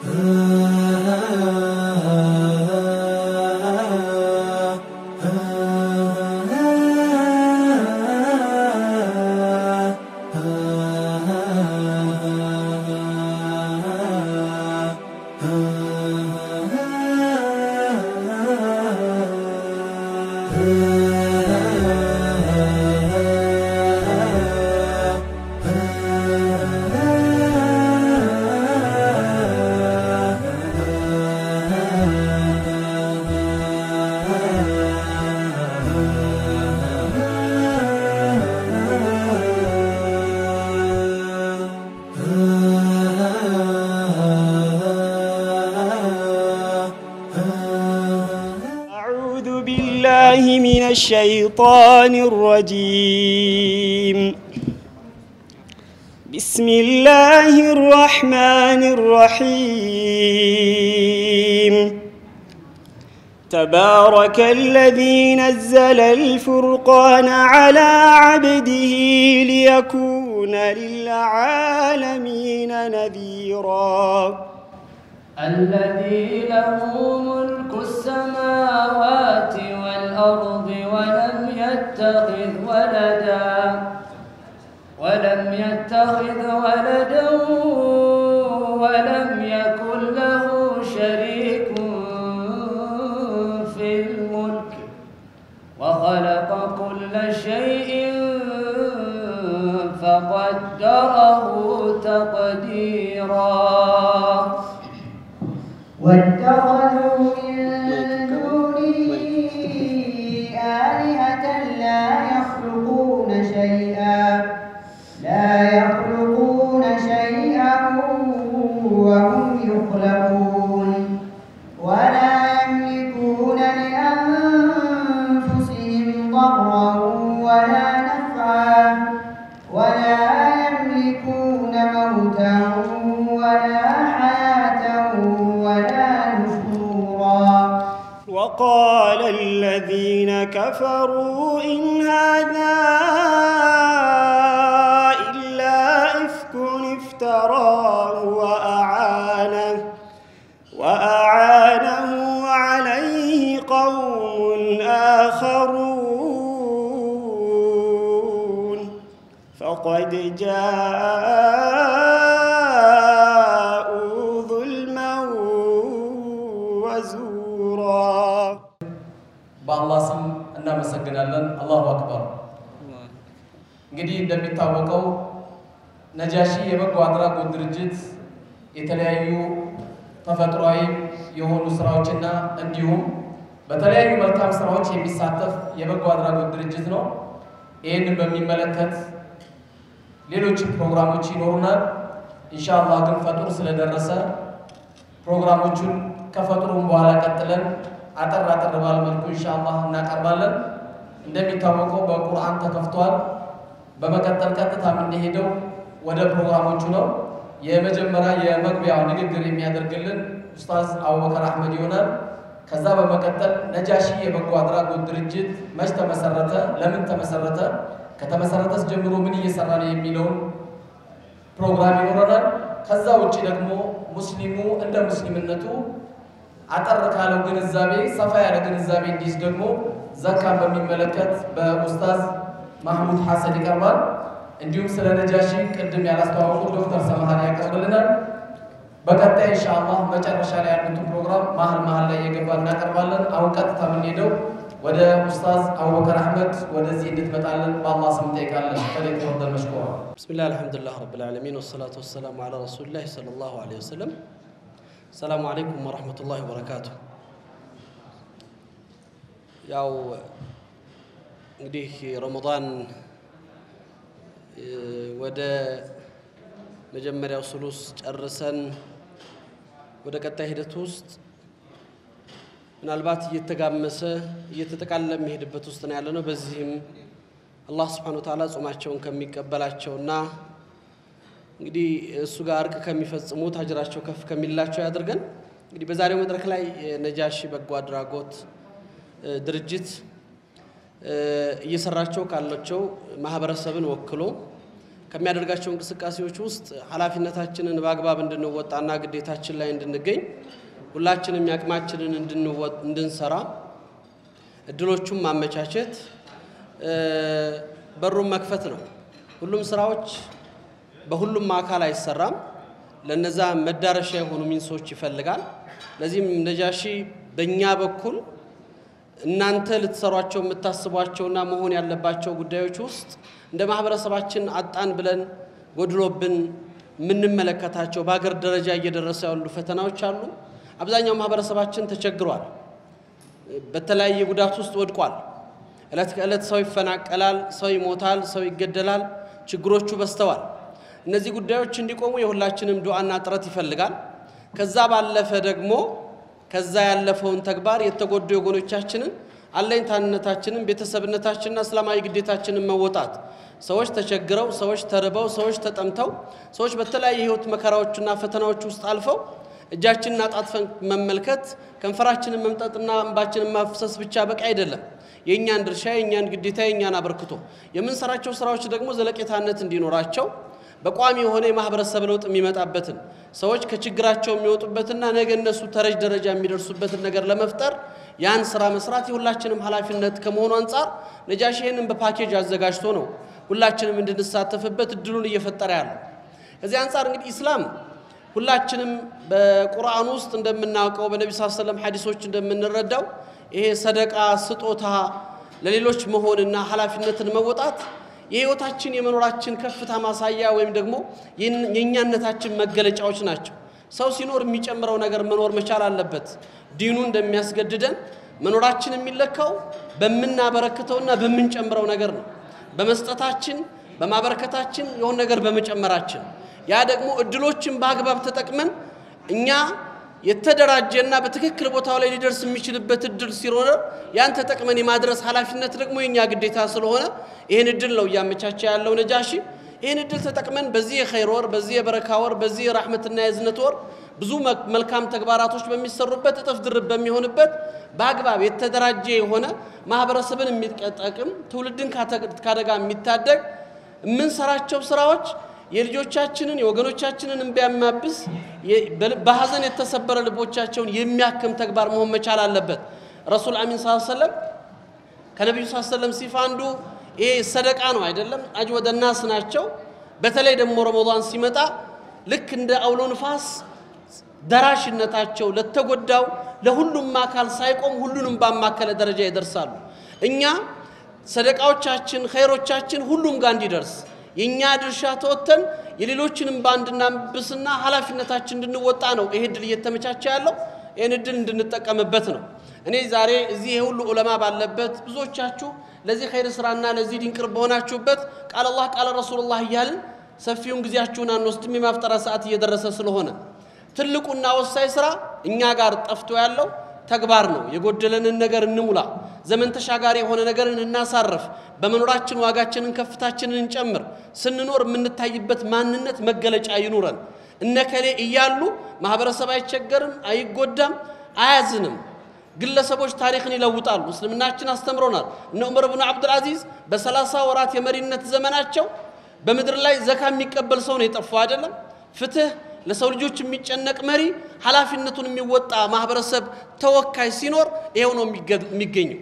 أعوذ بالله من الشيطان الرجيم بسم الله الرحمن الرحيم تبارك الذي نزل الفرقان على عبده ليكون للعالمين نذيراً الذي له ملك السماوات والأرض ولم يتخذ ولدا ولم يتخذ ولدا ولم يكن له شريك في الملك وخلق كل شيء فقدره تقديرا واتخذوا من دونه آلهة لا يخلقون شيئا لا يخلقون شيئا وهم يخلقون ولا يملكون لأنفسهم ضرا ولا نفعا ولا يملكون موتا ولا حياة ولا نشورا وقال الذين كفروا إن هذا إلا إفك افتراه وأعانه وأعانه عليه قوم آخرون فقد جاءوا ظلما وزورا በአላህ ስም እናመሰግናለን። አላሁ አክበር። እንግዲህ እንደሚታወቀው ነጃሺ የበጎ አድራጎት ድርጅት የተለያዩ ተፈጥሯዊ የሆኑ ስራዎችና እንዲሁም በተለያዩ መልካም ስራዎች የሚሳተፍ የበጎ አድራጎት ድርጅት ነው። ይህንን በሚመለከት ሌሎች ፕሮግራሞች ይኖሩናል። ኢንሻአላህ ግን ፈጡር ስለደረሰ ፕሮግራሞቹን ከፈጡሩም በኋላ ቀጥለን አጠር አጠር ባለ መልኩ ኢንሻአላህ እናቀርባለን። እንደሚታወቀው በቁርአን ተከፍቷል። በመቀጠል ቀጥታ የምንሄደው ወደ ፕሮግራሞቹ ነው። የመጀመሪያ የመግቢያ ንግግር የሚያደርግልን ኡስታዝ አቡበከር አህመድ ይሆናል። ከዛ በመቀጠል ነጃሺ የበጎ አድራጎት ድርጅት መች ተመሰረተ፣ ለምን ተመሰረተ፣ ከተመሰረተስ ጀምሮ ምን እየሰራ ነው የሚለውን ፕሮግራም ይኖረናል። ከዛ ውጭ ደግሞ ሙስሊሙ እንደ ሙስሊምነቱ አጠር ካለው ግንዛቤ ሰፋ ያለ ግንዛቤ እንዲይዝ ደግሞ ዘካን በሚመለከት በኡስታዝ ማህሙድ ሐሰን ይቀርባል። እንዲሁም ስለ ነጃሺ ቅድም ያላስተዋወቁ ዶክተር ሰማሃን ያቀርብልናል። በቀጣይ ኢንሻአላህ መጨረሻ ላይ ያሉትን ፕሮግራም መሀል መሀል ላይ እየገባ እናቀርባለን። አሁን ቀጥታ የምንሄደው ወደ ኡስታዝ አቡበከር አህመድ ወደዚህ እንድትመጣለን በአላህ ስም እንጠይቃለን። ፈለክ ተፈضل መሽኩራ بسم الله الحمد لله رب العالمين والصلاة والسلام على رسول الله صلى الله عليه وسلم السلام عليكم ورحمة الله وبركاته ያው እንግዲህ ረመዳን እ፣ ወደ መጀመሪያው ሱሉስ ጨርሰን ወደ ቀጣይ ሂደት ውስጥ ምናልባት እየተጋመሰ እየተጠቃለለ የሚሄድበት ውስጥ ነው ያለ ነው። በዚህም አላህ ስብሓነ ወተዓላ ጾማቸውን ከሚቀበላቸውና እንግዲህ እሱ ጋር እርቅ ከሚፈጽሙት አጅራቸው ከፍ ከሚላቸው ያድርገን። እንግዲህ በዛሬው መድረክ ላይ የነጃሺ በጎ አድራጎት እ፣ ድርጅት እ፣ እየሰራቸው ካላቸው ማህበረሰብን ወክሎ ከሚያደርጋቸው እንቅስቃሴዎች ውስጥ ኃላፊነታችንን በአግባብ እንድንወጣና ግዴታችን ላይ እንድንገኝ ሁላችንም ያቅማችንን እንድንወ- እንድንሰራ እድሎቹን ማመቻቸት እ፣ በሩን መክፈት ነው። ሁሉም ስራዎች በሁሉም አካል አይሰራም። ለነዛ መዳረሻ የሆኑ ሚንሶች ይፈልጋል። ለዚህም ነጃሺ በእኛ በኩል እናንተ ልትሰሯቸው የምታስቧቸውና መሆን ያለባቸው ጉዳዮች ውስጥ እንደ ማህበረሰባችን አጣን ብለን ጎድሎብን የምንመለከታቸው በሀገር ደረጃ እየደረሰ ያሉ ፈተናዎች አሉ። አብዛኛው ማህበረሰባችን ተቸግሯል። በተለያየ ጉዳት ውስጥ ወድቋል። ዕለት ከዕለት ሰው ይፈናቀላል፣ ሰው ይሞታል፣ ሰው ይገደላል። ችግሮቹ በዝተዋል። እነዚህ ጉዳዮች እንዲቆሙ የሁላችንም ዱዓና ጥረት ይፈልጋል። ከዛ ባለፈ ደግሞ ከዛ ያለፈውን ተግባር የተጎዱ ወገኖቻችንን አለኝታነታችንን፣ ቤተሰብነታችንና እስላማዊ ግዴታችንን መወጣት ሰዎች ተቸግረው፣ ሰዎች ተርበው፣ ሰዎች ተጠምተው፣ ሰዎች በተለያየ የህይወት መከራዎችና ፈተናዎች ውስጥ አልፈው እጃችንን አጣጥፈን መመልከት ከንፈራችንን መምጠጥና እንባችንን ማፍሰስ ብቻ በቂ አይደለም። የእኛን ድርሻ፣ የእኛን ግዴታ፣ የእኛን አበርክቶ የምንሰራቸው ስራዎች ደግሞ ዘለቄታነት እንዲኖራቸው በቋሚ የሆነ የማህበረሰብ ለውጥ የሚመጣበትን ሰዎች ከችግራቸው የሚወጡበትና ነገ እነሱ ተረጅ ደረጃ የሚደርሱበትን ነገር ለመፍጠር ያን ስራ መስራት የሁላችንም ኃላፊነት ከመሆኑ አንጻር ነጃሺ ይህንን በፓኬጅ አዘጋጅቶ ነው ሁላችንም እንድንሳተፍበት እድሉን እየፈጠረ ያለው። ከዚህ አንጻር እንግዲህ ኢስላም ሁላችንም በቁርአን ውስጥ እንደምናውቀው በነቢ ስ ሰለም ሐዲሶች እንደምንረዳው ይሄ ሰደቃ ስጦታ ለሌሎች መሆንና ኃላፊነትን መወጣት የህይወታችን የመኖራችን ከፍታ ማሳያ ወይም ደግሞ የእኛነታችን መገለጫዎች ናቸው። ሰው ሲኖር የሚጨምረው ነገር መኖር መቻል አለበት። ዲኑ እንደሚያስገድደን መኖራችን የሚለካው በምናበረክተውና በምንጨምረው ነገር ነው። በመስጠታችን፣ በማበረከታችን የሆነ ነገር በመጨመራችን ያ ደግሞ እድሎችን በአግባብ ተጠቅመን እኛ የተደራጀና በትክክል ቦታው ላይ ሊደርስ የሚችልበት እድል ሲኖር ያን ተጠቅመን የማድረስ ኃላፊነት ደግሞ የኛ ግዴታ ስለሆነ ይህን እድል ነው እያመቻቸ ያለው ነጃሺ። ይህን እድል ተጠቅመን በዚህ የኸይር ወር፣ በዚህ የበረካ ወር፣ በዚህ የራሕመትና የእዝነት ወር ብዙ መልካም ተግባራቶች በሚሰሩበት እጥፍ ድርብ በሚሆንበት በአግባብ የተደራጀ የሆነ ማህበረሰብን የሚጠቅም ትውልድን ካደጋ የሚታደግ የምንሰራቸው ስራዎች የልጆቻችንን የወገኖቻችንን እንባ የሚያብስ በሀዘን የተሰበረ ልቦቻቸውን የሚያክም ተግባር መሆን መቻል አለበት። ረሱል አሚን ስ ሰለም ከነቢዩ ስ ሰለም ሲፋ አንዱ ይሄ ሰደቃ ነው አይደለም፣ አጅወደ ናስ ናቸው። በተለይ ደግሞ ረመዳን ሲመጣ ልክ እንደ አውሎ ንፋስ ደራሽነታቸው ለተጎዳው ለሁሉም አካል ሳይቆም ሁሉንም ባማከለ ደረጃ ይደርሳሉ። እኛ ሰደቃዎቻችን ኸይሮቻችን ሁሉም ጋር እንዲደርስ የእኛ ድርሻ ተወጥተን የሌሎችንም ባንድናብስና ኃላፊነታችን እንድንወጣ ነው ይሄ እድል እየተመቻቸ ያለው። ይህን እድል እንድንጠቀምበት ነው። እኔ ዛሬ እዚህ የሁሉ ዑለማ ባለበት ብዙዎቻችሁ ለዚህ ኸይር ስራና ለዚህ ዲን ቅርብ በሆናችሁበት ቃል አላህ ቃል ረሱሉላህ እያልን ሰፊውን ጊዜያችሁን አንወስድም። የማፍጠራ ሰዓት እየደረሰ ስለሆነ ትልቁና ወሳኝ ስራ እኛ ጋር ጠፍቶ ያለው ተግባር ነው። የጎደለንን ነገር እንሙላ። ዘመን ተሻጋሪ የሆነ ነገርን እናሳርፍ። በመኖራችን ዋጋችንን ከፍታችንን እንጨምር። ስንኖር የምንታይበት ማንነት መገለጫ ይኑረን። እነከሌ እያሉ ማህበረሰብ አይቸገርም፣ አይጎዳም፣ አያዝንም። ግለሰቦች ታሪክን ይለውጣሉ። እስልምናችን አስተምሮናል። እነ ዑመር ብኑ አብዱልአዚዝ በሰላሳ ወራት የመሪነት ዘመናቸው በምድር ላይ ዘካ የሚቀበል ሰው ነው የጠፋው አይደለም። ፍትህ ለሰው ልጆች የሚጨነቅ መሪ፣ ኃላፊነቱን የሚወጣ ማህበረሰብ ተወካይ ሲኖር ይሄው ነው የሚገኘው።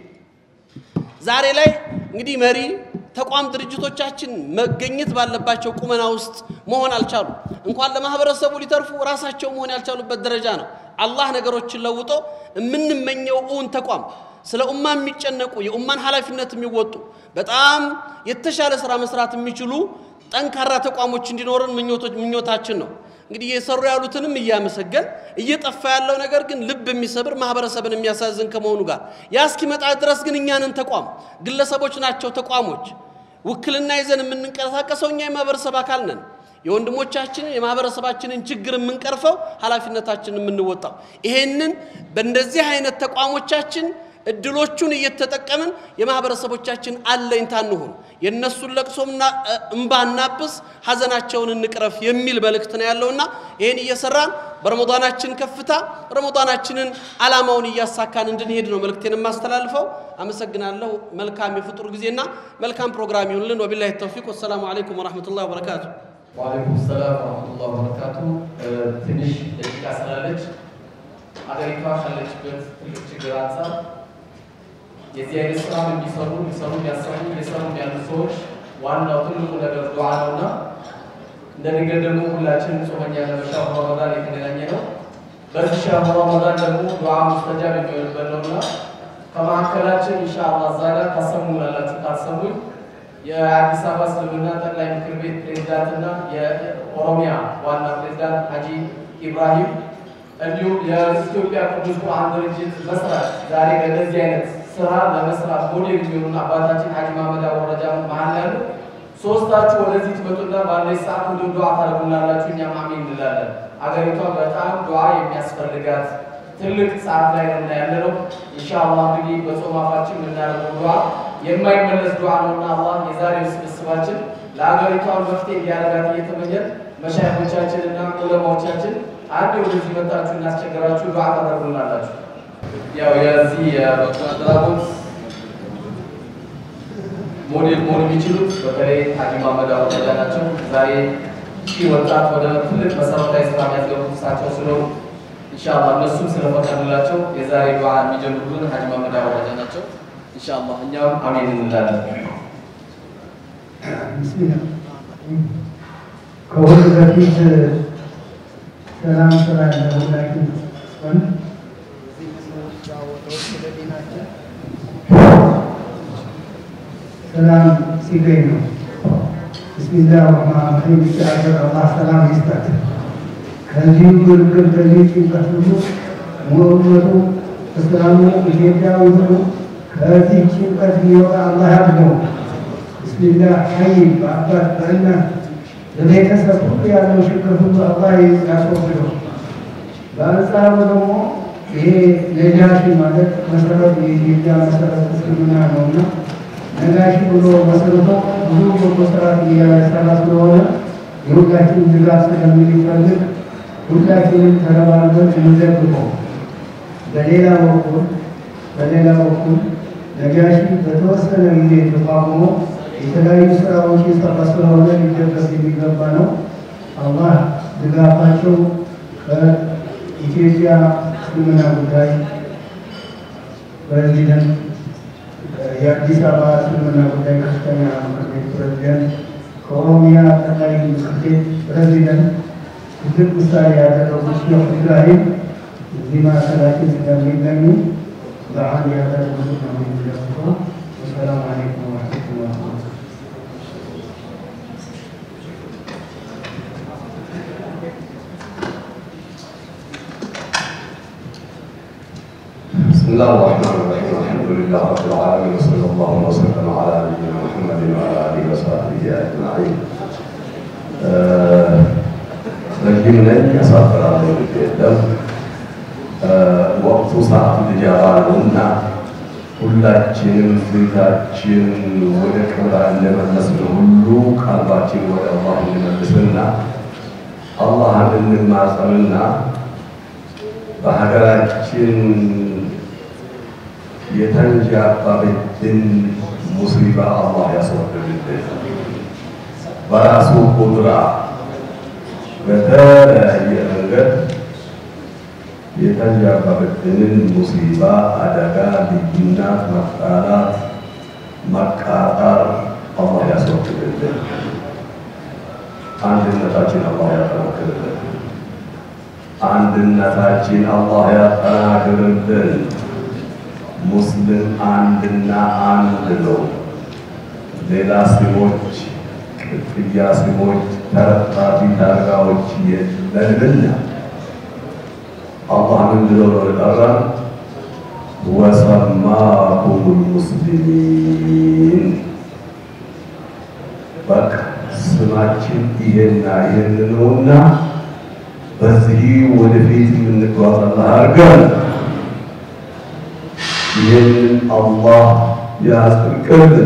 ዛሬ ላይ እንግዲህ መሪ ተቋም ድርጅቶቻችን መገኘት ባለባቸው ቁመና ውስጥ መሆን አልቻሉ። እንኳን ለማህበረሰቡ ሊተርፉ ራሳቸው መሆን ያልቻሉበት ደረጃ ነው። አላህ ነገሮችን ለውጦ የምንመኘው እውን ተቋም ስለ ኡማ የሚጨነቁ የኡማን ኃላፊነት የሚወጡ በጣም የተሻለ ስራ መስራት የሚችሉ ጠንካራ ተቋሞች እንዲኖረን ምኞታችን ነው። እንግዲህ እየሰሩ ያሉትንም እያመሰገን እየጠፋ ያለው ነገር ግን ልብ የሚሰብር ማህበረሰብን የሚያሳዝን ከመሆኑ ጋር ያ እስኪመጣ ድረስ ግን እኛንን ተቋም ግለሰቦች ናቸው ተቋሞች ውክልና ይዘን የምንንቀሳቀሰው እኛ የማህበረሰብ አካል ነን። የወንድሞቻችንን የማህበረሰባችንን ችግር የምንቀርፈው ኃላፊነታችንን የምንወጣው ይሄንን በእንደዚህ አይነት ተቋሞቻችን እድሎቹን እየተጠቀምን የማህበረሰቦቻችን አለኝታ እንሁን፣ የእነሱን ለቅሶምና እምባ እናብስ፣ ሐዘናቸውን እንቅረፍ የሚል መልእክት ነው ያለውና ይህን እየሰራን በረመዳናችን ከፍታ ረመዳናችንን ዓላማውን እያሳካን እንድንሄድ ነው መልእክቴን የማስተላልፈው። አመሰግናለሁ። መልካም የፍጡር ጊዜና መልካም ፕሮግራም ይሁንልን። ወቢላሂ ተውፊቅ። ወሰላሙ አለይኩም ወረሕመቱላሂ ወበረካቱ። ወአለይኩም ሰላም ወረሕመቱላሂ ወበረካቱ። ትንሽ ደቂቃ ስላለች አገሪቷ ካለችበት ትልቅ ችግር አንጻር የዚህ አይነት ስራ የሚሰሩ የሚሰሩ የሚያሰሩ እየሰሩ ያሉ ሰዎች ዋናው ትልቁ ነገር ዱዓ ነውና እንደ ድንገት ደግሞ ሁላችንም ጾመኛ ለመሻሁ ረመዳን የተገናኘ ነው። በዚህ ሻሁ ረመዳን ደግሞ ዱዓ ሙስተጃብ የሚሆንበት ነውና ከመካከላችን ኢንሻአላህ እዛ ጋር ታሰሙናላችሁ ካልሰሙኝ የአዲስ አበባ እስልምና ጠቅላይ ምክር ቤት ፕሬዝዳንትና የኦሮሚያ ዋና ፕሬዝዳንት ሀጂ ኢብራሂም እንዲሁም የኢትዮጵያ ቅዱስ ቁርአን ድርጅት መስራች ዛሬ በእነዚህ አይነት ስራ ለመስራት ሞዴል የሚሆኑን አባታችን ሀጂ ማመድ አወረጃ መሀል ያሉ ሶስታችሁ ወደዚህ ትመጡና ባለች ሰዓት ሁሉ ዱዓ ታደርጉናላችሁ፣ እኛም አሜን እንላለን። አገሪቷ በጣም ዱዓ የሚያስፈልጋት ትልቅ ሰዓት ላይ ነው ያለ ነው። ኢንሻአላህ እንግዲህ በጾም አፋችን የምናደርገው ዱዓ የማይመለስ ዱዓ ነውና አላህ የዛሬው ስብስባችን ለአገሪቷ መፍትሄ እንዲያደርጋት እየተመኘን መሻይኮቻችንና ዑለማዎቻችን አንድ ወደዚህ መጣችሁ እናስቸገራችሁ ዱዓ ታደርጉናላችሁ። ያው የዚህ የበጎ አድራጎት ሞዴል መሆን የሚችሉት በተለይ ሀጂ መሐመድ አወዳጃ ናቸው። ዛሬ ሺህ ወጣት ወደ ትልቅ መሰረታዊ ስራ የሚያስገቡት እሳቸው ስለሆኑ ኢንሻአላህ እነሱም ስለፈቀዱላቸው የዛሬ ዱዓ የሚጀምሩልን ሀጂ መሐመድ አወዳጃ ናቸው። ኢንሻአላህ እኛም አሜን እንላለን። ከሁሉ በፊት ሰላም ስራ ለሁላችን ሆን ሰላም ሲገኝ ነው። ብስሚላህ ረህማን ረሂም ሲያገር አላህ ሰላም ይስጣት። ከዚህ ግርግር ከዚህ ጭንቀት ሁሉ ሙእመቱ እስላሙ ኢትዮጵያዊ ሁሉ ከዚህ ጭንቀት ሊወጣ አላህ ያድርገው። ብስሚላህ ሀይ በአባት በእናት በቤተሰብ ሁሉ ያለው ችግር ሁሉ አላህ ያስወግደው። በአንጻሩ ደግሞ ይሄ ነጃሺ ማለት መሰረት የኢትዮጵያ መሰረት እስልምና ነውና ነጋሺ ብሎ መሰረቶ ብዙ በጎ ስራት እያሰራ ስለሆነ የሁላችን ድጋፍ ስለሚፈልግ ሁላችንም ተረባርበን እንደግፈው። በሌላ በኩል በሌላ በኩል ነጋሺ በተወሰነ ጊዜ ተቋቁሞ የተለያዩ ስራዎች የሰራ ስለሆነ ሊደገፍ የሚገባ ነው። አላህ ድጋፋቸው ከኢትዮጵያ እስልምና ጉዳይ ፕሬዚደንት፣ የአዲስ አበባ እስልምና ጉዳይ ከፍተኛ ምክር ቤት ፕሬዚደንት፣ ከኦሮሚያ ጠቅላይ ምክር ቤት ፕሬዚደንት ትልቅ ምሳሌ ያደረጉት ሼክ ኢብራሂም እዚህ ማዕከላችን ስለሚገኙ በዓል ያደረጉት ነው የሚደግፈው። ወሰላሙ አለይኩም ወረሕመቱላህ بسم الله الرحمن الرحيم الحمد لله رب العالمين وصلى الله وسلم على نبينا محمد وعلى اله وصحبه اجمعين ረጅም ነኝ ያሳፍራል የለም ወቅቱ ሰዓት ልጃራ ነው እና ሁላችንም ፊታችን ወደ ቅብላ እንደመለስን ሁሉ ቀልባችን ወደ አላህ እንመልስና አላህን እንማጸንና በሀገራችን የተንዣባበትን ሙሲባ አላህ ያስወግድልን። በራሱ ቁድራ በተለያየ መንገድ የተንዣባበትንን ሙሲባ፣ አደጋ፣ ልዩነት፣ መጣላት፣ መቃጠር አላህ ያስወግድልን። አንድነታችን አላህ ያጠናክርልን። አንድነታችን አላህ ያጠናክርልን። ሙስሊም አንድና አንድ ነው። ሌላ ስሞች፣ ቅጥያ ስሞች፣ ተረጣፊ ታርጋዎች የለንምና አላህ ምን ብሎ ነው የጠራን? ወሰማኩም ሙስሊሚን በቃ ስማችን ይሄና ይሄን ነውና በዚህ ወደፊት የምንጓዝ አላህ አድርገን። ይሄ ይህንን አላህ ያጽድቅልን፣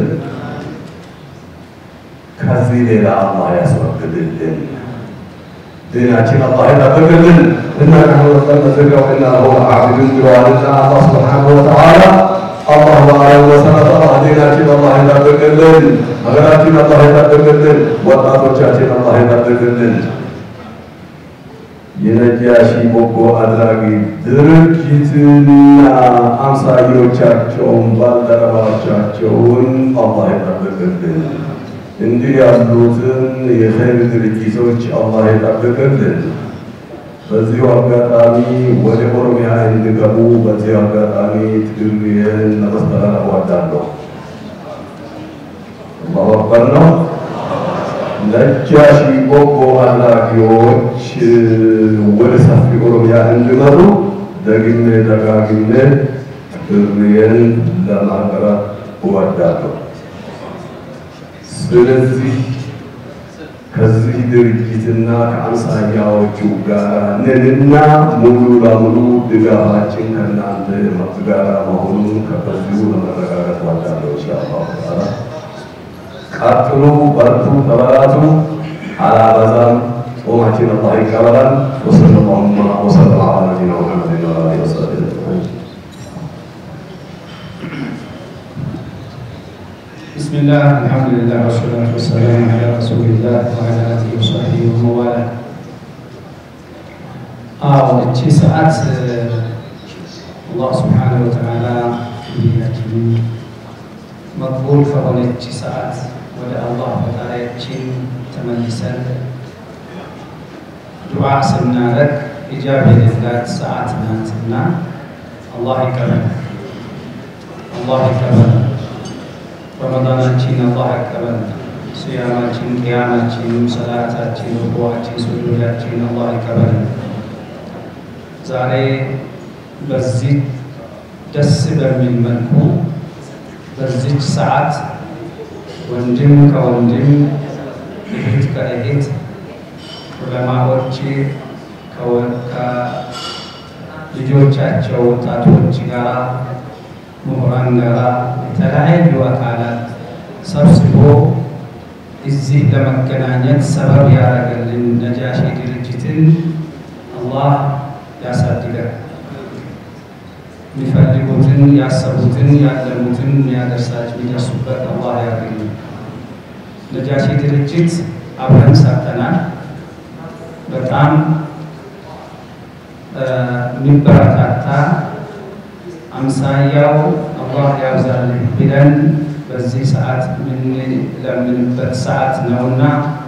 ከዚህ ሌላ አላህ ያስወግድልን። ديناتنا الله يتقبلن إنا نحن نزلنا الذكر وإنا له لعابدون بوالدنا الله سبحانه وتعالى الله أعلم وسنة الله ديناتنا الله يتقبلن ሀገራችን አላህ ይጠብቅልን፣ ወጣቶቻችን አላህ ይጠብቅልን። የነጃሺ በጎ አድራጊ ድርጅትና አምሳዮቻቸውን ባልደረባቻቸውን አላህ ይጠብቅልን። እንዲህ ያሉትን የኸይር ድርጅቶች አላህ ይጠብቅልን። በዚሁ አጋጣሚ ወደ ኦሮሚያ እንዲገቡ በዚሁ አጋጣሚ ትግሬን ለማስተላለፍ እወዳለሁ። አላሁ አክበር ነው። ነጃሺ በጎ አድራጊዎች ወደ ሰፊ ኦሮሚያ እንዲመሩ ደግሜ ደጋግሜ ጥሪዬን ለማቅረብ እወዳለሁ። ስለዚህ ከዚህ ድርጅትና ከአምሳያዎቹ ጋር ነንና ሙሉ ለሙሉ ድጋፋችን ከእናንተ ጋር መሆኑን ከበዚሁ ለመረጋገጥ እወዳለሁ። ኢንሻአላህ ተዓላ ቀጥሉ፣ በርቱ፣ ተበራቱ። አላበዛም። ጾማችን አላህ ይቀበላል። ወሰለላሁ ወሰለም ዐላ ነቢይና ሙሐመድ ወዐላ አሊሂ ወሰሕቢሂ አጅመዒን። بسم الله الحمد لله والصلاة والسلام على رسول الله وعلى آله وصحبه وموالاه አዎ እቺ ሰዓት አላህ ስብሓነሁ ወተዓላ ሁላችንም መቅቡል ከሆነች ሰዓት ወደ አላህ ፈጣሪያችን ተመልሰን ዱዓ ስናረግ ኢጃብ የሌላት ሰዓት ናትና አላህ ይቀበል፣ አላህ ይቀበል። ረመዳናችን አላህ ይቀበል። ስያማችን፣ ቅያማችን፣ ሰላታችን፣ ሩኩዓችን፣ ሱጁዳችን አላህ ይቀበል። ዛሬ በዚህ ደስ በሚል መልኩ በዚች ሰዓት ወንድም ከወንድም እህት ከእህት ዑለማዎች ከልጆቻቸው ወጣቶች ጋር ምሁራን ጋር የተለያዩ አካላት ሰብስቦ እዚህ ለመገናኘት ሰበብ ያደረገልን ነጃሺ ድርጅትን አላህ ያሳድገን። የሚፈልጉትን ያሰቡትን ያለሙትን የሚያደርሳቸው የሚደርሱበት አላህ ያገኙ። ነጃሺ ድርጅት አብረን ሰርተናል። በጣም የሚበረታታ አምሳያው አላህ ያብዛልህ ብለን በዚህ ሰዓት የምንለምንበት ሰዓት ነውና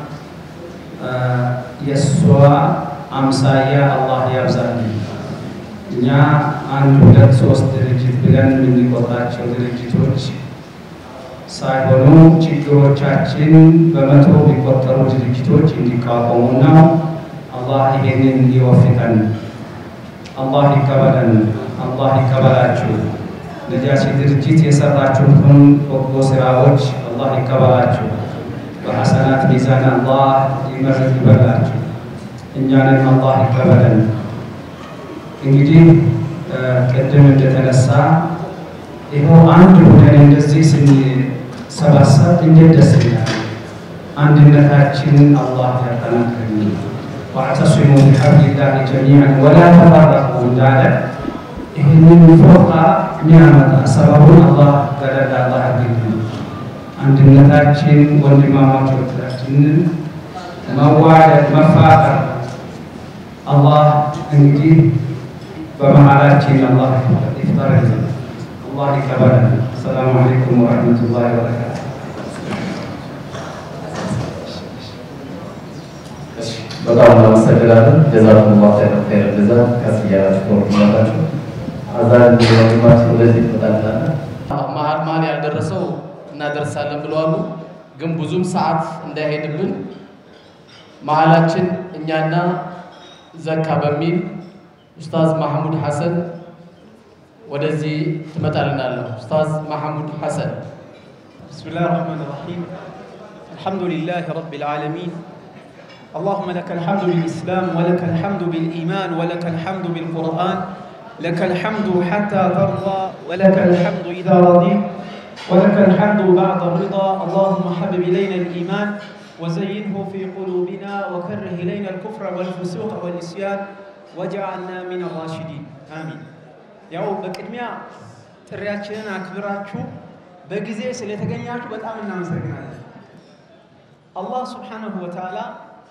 የእሷ አምሳያ አላህ ያብዛልህ። እኛ አንድ ሁለት ሶስት ድርጅት ብለን የምንቆጥራቸው ድርጅቶች ሳይሆኑ ችግሮቻችን በመቶ የሚቆጠሩ ድርጅቶች እንዲቋቋሙና አላህ ይሄንን ይወፍቀን። አላህ ይቀበለን። አላህ ይቀበላችሁ። ነጃሺ ድርጅት የሰራችሁትን በጎ ስራዎች አላህ ይቀበላችሁ። በሐሰናት ሚዛን አላህ ይመርቅ ይበላችሁ። እኛንም አላህ ይቀበለን። እንግዲህ ቅድም እንደተነሳ ይኸው አንድ ሆነን እንደዚህ ስንሰባሰብ እንዴት ደስ ይላል። አንድነታችንን አላህ ያጠናክርልን። ዋዕተሲሙ ቢሐብሊላሂ ጀሚዐን ወላ ተፈረቁ እንዳለ ይህንን ፎጣ የሚያመጣ ሰበቡን አላህ ገደል አላህ ያድርግልን። አንድነታችን ወንድማማቾቻችንን መዋደድ መፋቀር አላህ እንግዲህ በመሀላችን አላህ ይፍጠርልን። አላህ ይቀበለን። አሰላሙ አለይኩም ወረሕመቱላሂ ወበረካቱ። በጣም እናመሰግናለን። ጀዛኩሙላህ ኸይረን ኸይረን ጀዛ። ከፍ እያላችሁ ተወርዱላታችሁ። አዛን ወንድማችን ወደዚህ ትመጣላለን። መሀል መሀል ያልደረሰው እናደርሳለን ብለዋሉ። ግን ብዙም ሰዓት እንዳይሄድብን መሀላችን እኛና ዘካ በሚል ኡስታዝ ማሐሙድ ሐሰን ወደዚህ ትመጣልናለሁ። ኡስታዝ ማሐሙድ ሐሰን بسم الله الرحمن الرحيم الحمد لله رب العالمين اللهم لك الحمد بالإسلام ولك الحمد بالإيمان ولك الحمد بالقرآن لك الحمد حتى ترضى ولك الحمد إذا رضيت ولك الحمد بعد الرضا اللهم حبب إلينا الإيمان وزينه في قلوبنا وكره إلينا الكفر والفسوق والعصيان واجعلنا من الراشدين آمين ያው በቅድሚያ ጥሪያችንን አክብራችሁ በጊዜ ስለተገኛችሁ በጣም እናመሰግናለን። አላህ ስብሓነሁ ወተዓላ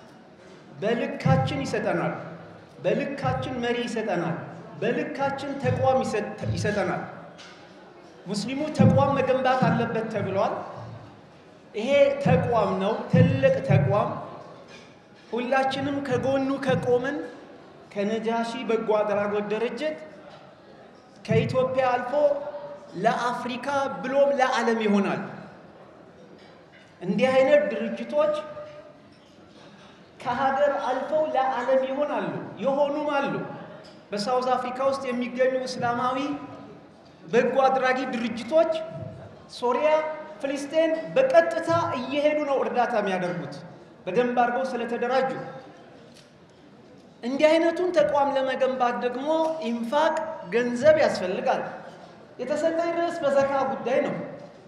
በልካችን ይሰጠናል፣ በልካችን መሪ ይሰጠናል፣ በልካችን ተቋም ይሰጠናል። ሙስሊሙ ተቋም መገንባት አለበት ተብሏል። ይሄ ተቋም ነው፣ ትልቅ ተቋም። ሁላችንም ከጎኑ ከቆምን ከነጃሺ በጎ አድራጎት ድርጅት ከኢትዮጵያ አልፎ ለአፍሪካ ብሎም ለዓለም ይሆናል። እንዲህ አይነት ድርጅቶች ከሀገር አልፈው ለዓለም ይሆናሉ፣ የሆኑም አሉ። በሳውዝ አፍሪካ ውስጥ የሚገኙ እስላማዊ በጎ አድራጊ ድርጅቶች ሶሪያ፣ ፍልስጤን በቀጥታ እየሄዱ ነው እርዳታ የሚያደርጉት በደንብ አድርገው ስለተደራጁ። እንዲህ አይነቱን ተቋም ለመገንባት ደግሞ ኢንፋቅ ገንዘብ ያስፈልጋል። የተሰጠኝ ርዕስ በዘካ ጉዳይ ነው።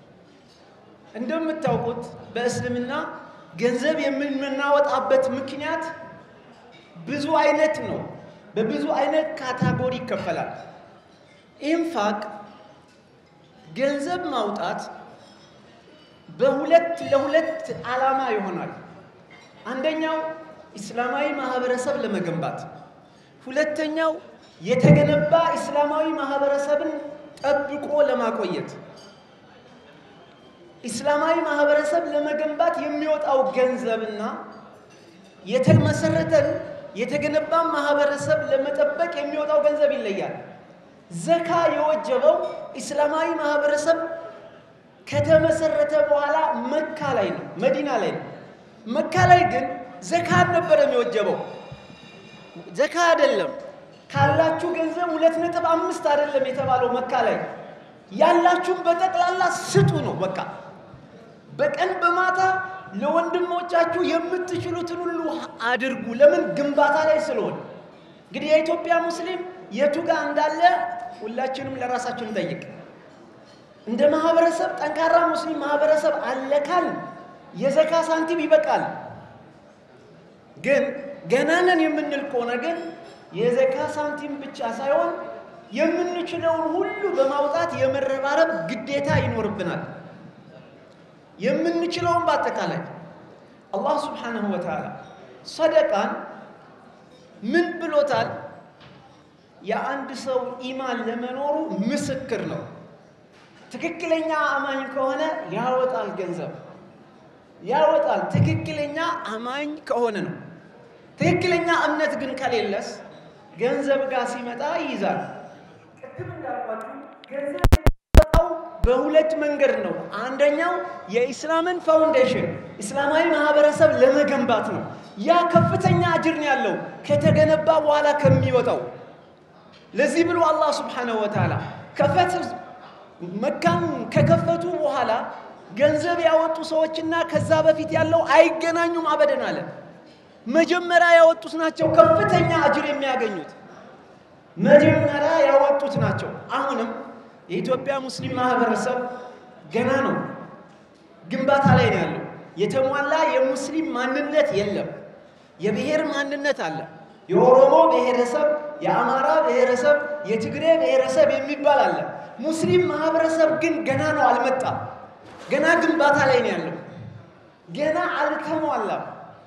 እንደምታውቁት በእስልምና ገንዘብ የምናወጣበት ምክንያት ብዙ አይነት ነው። በብዙ አይነት ካታጎሪ ይከፈላል። ኢንፋቅ ገንዘብ ማውጣት በሁለት ለሁለት ዓላማ ይሆናል። አንደኛው ኢስላማዊ ማህበረሰብ ለመገንባት፣ ሁለተኛው የተገነባ ኢስላማዊ ማህበረሰብን ጠብቆ ለማቆየት። ኢስላማዊ ማህበረሰብ ለመገንባት የሚወጣው ገንዘብና የተመሰረተን የተገነባን ማህበረሰብ ለመጠበቅ የሚወጣው ገንዘብ ይለያል። ዘካ የወጀበው ኢስላማዊ ማህበረሰብ ከተመሰረተ በኋላ መካ ላይ ነው፣ መዲና ላይ ነው። መካ ላይ ግን ዘካ አልነበረም የወጀበው። ዘካ አይደለም ካላችሁ ገንዘብ ሁለት ነጥብ አምስት አይደለም የተባለው መካ ላይ ያላችሁን በጠቅላላ ስጡ ነው በቃ። በቀን በማታ ለወንድሞቻችሁ የምትችሉትን ሁሉ አድርጉ። ለምን? ግንባታ ላይ ስለሆነ። እንግዲህ የኢትዮጵያ ሙስሊም የቱ ጋር እንዳለ ሁላችንም ለራሳችን እንጠይቅ። እንደ ማህበረሰብ ጠንካራ ሙስሊም ማህበረሰብ አለ ካል የዘካ ሳንቲም ይበቃል። ግን ገና ነን የምንል ከሆነ ግን የዘካ ሳንቲም ብቻ ሳይሆን የምንችለውን ሁሉ በማውጣት የመረባረብ ግዴታ ይኖርብናል። የምንችለውን በአጠቃላይ አላህ ስብሓነሁ ወተዓላ ሰደቃን ምን ብሎታል? የአንድ ሰው ኢማን ለመኖሩ ምስክር ነው። ትክክለኛ አማኝ ከሆነ ያወጣል፣ ገንዘብ ያወጣል። ትክክለኛ አማኝ ከሆነ ነው። ትክክለኛ እምነት ግን ከሌለስ ገንዘብ ጋር ሲመጣ ይይዛል። ቅድም እንዳልኳችሁ ገንዘብ የሚመጣው በሁለት መንገድ ነው። አንደኛው የኢስላምን ፋውንዴሽን እስላማዊ ማህበረሰብ ለመገንባት ነው። ያ ከፍተኛ አጅር ነው ያለው ከተገነባ በኋላ ከሚወጣው። ለዚህ ብሎ አላህ ስብሓነሁ ወተዓላ ከፈት መካን ከከፈቱ በኋላ ገንዘብ ያወጡ ሰዎችና ከዛ በፊት ያለው አይገናኙም አበደን አለ። መጀመሪያ ያወጡት ናቸው ከፍተኛ አጅር የሚያገኙት መጀመሪያ ያወጡት ናቸው። አሁንም የኢትዮጵያ ሙስሊም ማህበረሰብ ገና ነው፣ ግንባታ ላይ ነው ያለው። የተሟላ የሙስሊም ማንነት የለም። የብሔር ማንነት አለ። የኦሮሞ ብሔረሰብ፣ የአማራ ብሔረሰብ፣ የትግሬ ብሔረሰብ የሚባል አለ። ሙስሊም ማህበረሰብ ግን ገና ነው፣ አልመጣም። ገና ግንባታ ላይ ነው ያለው። ገና አልተሟላም።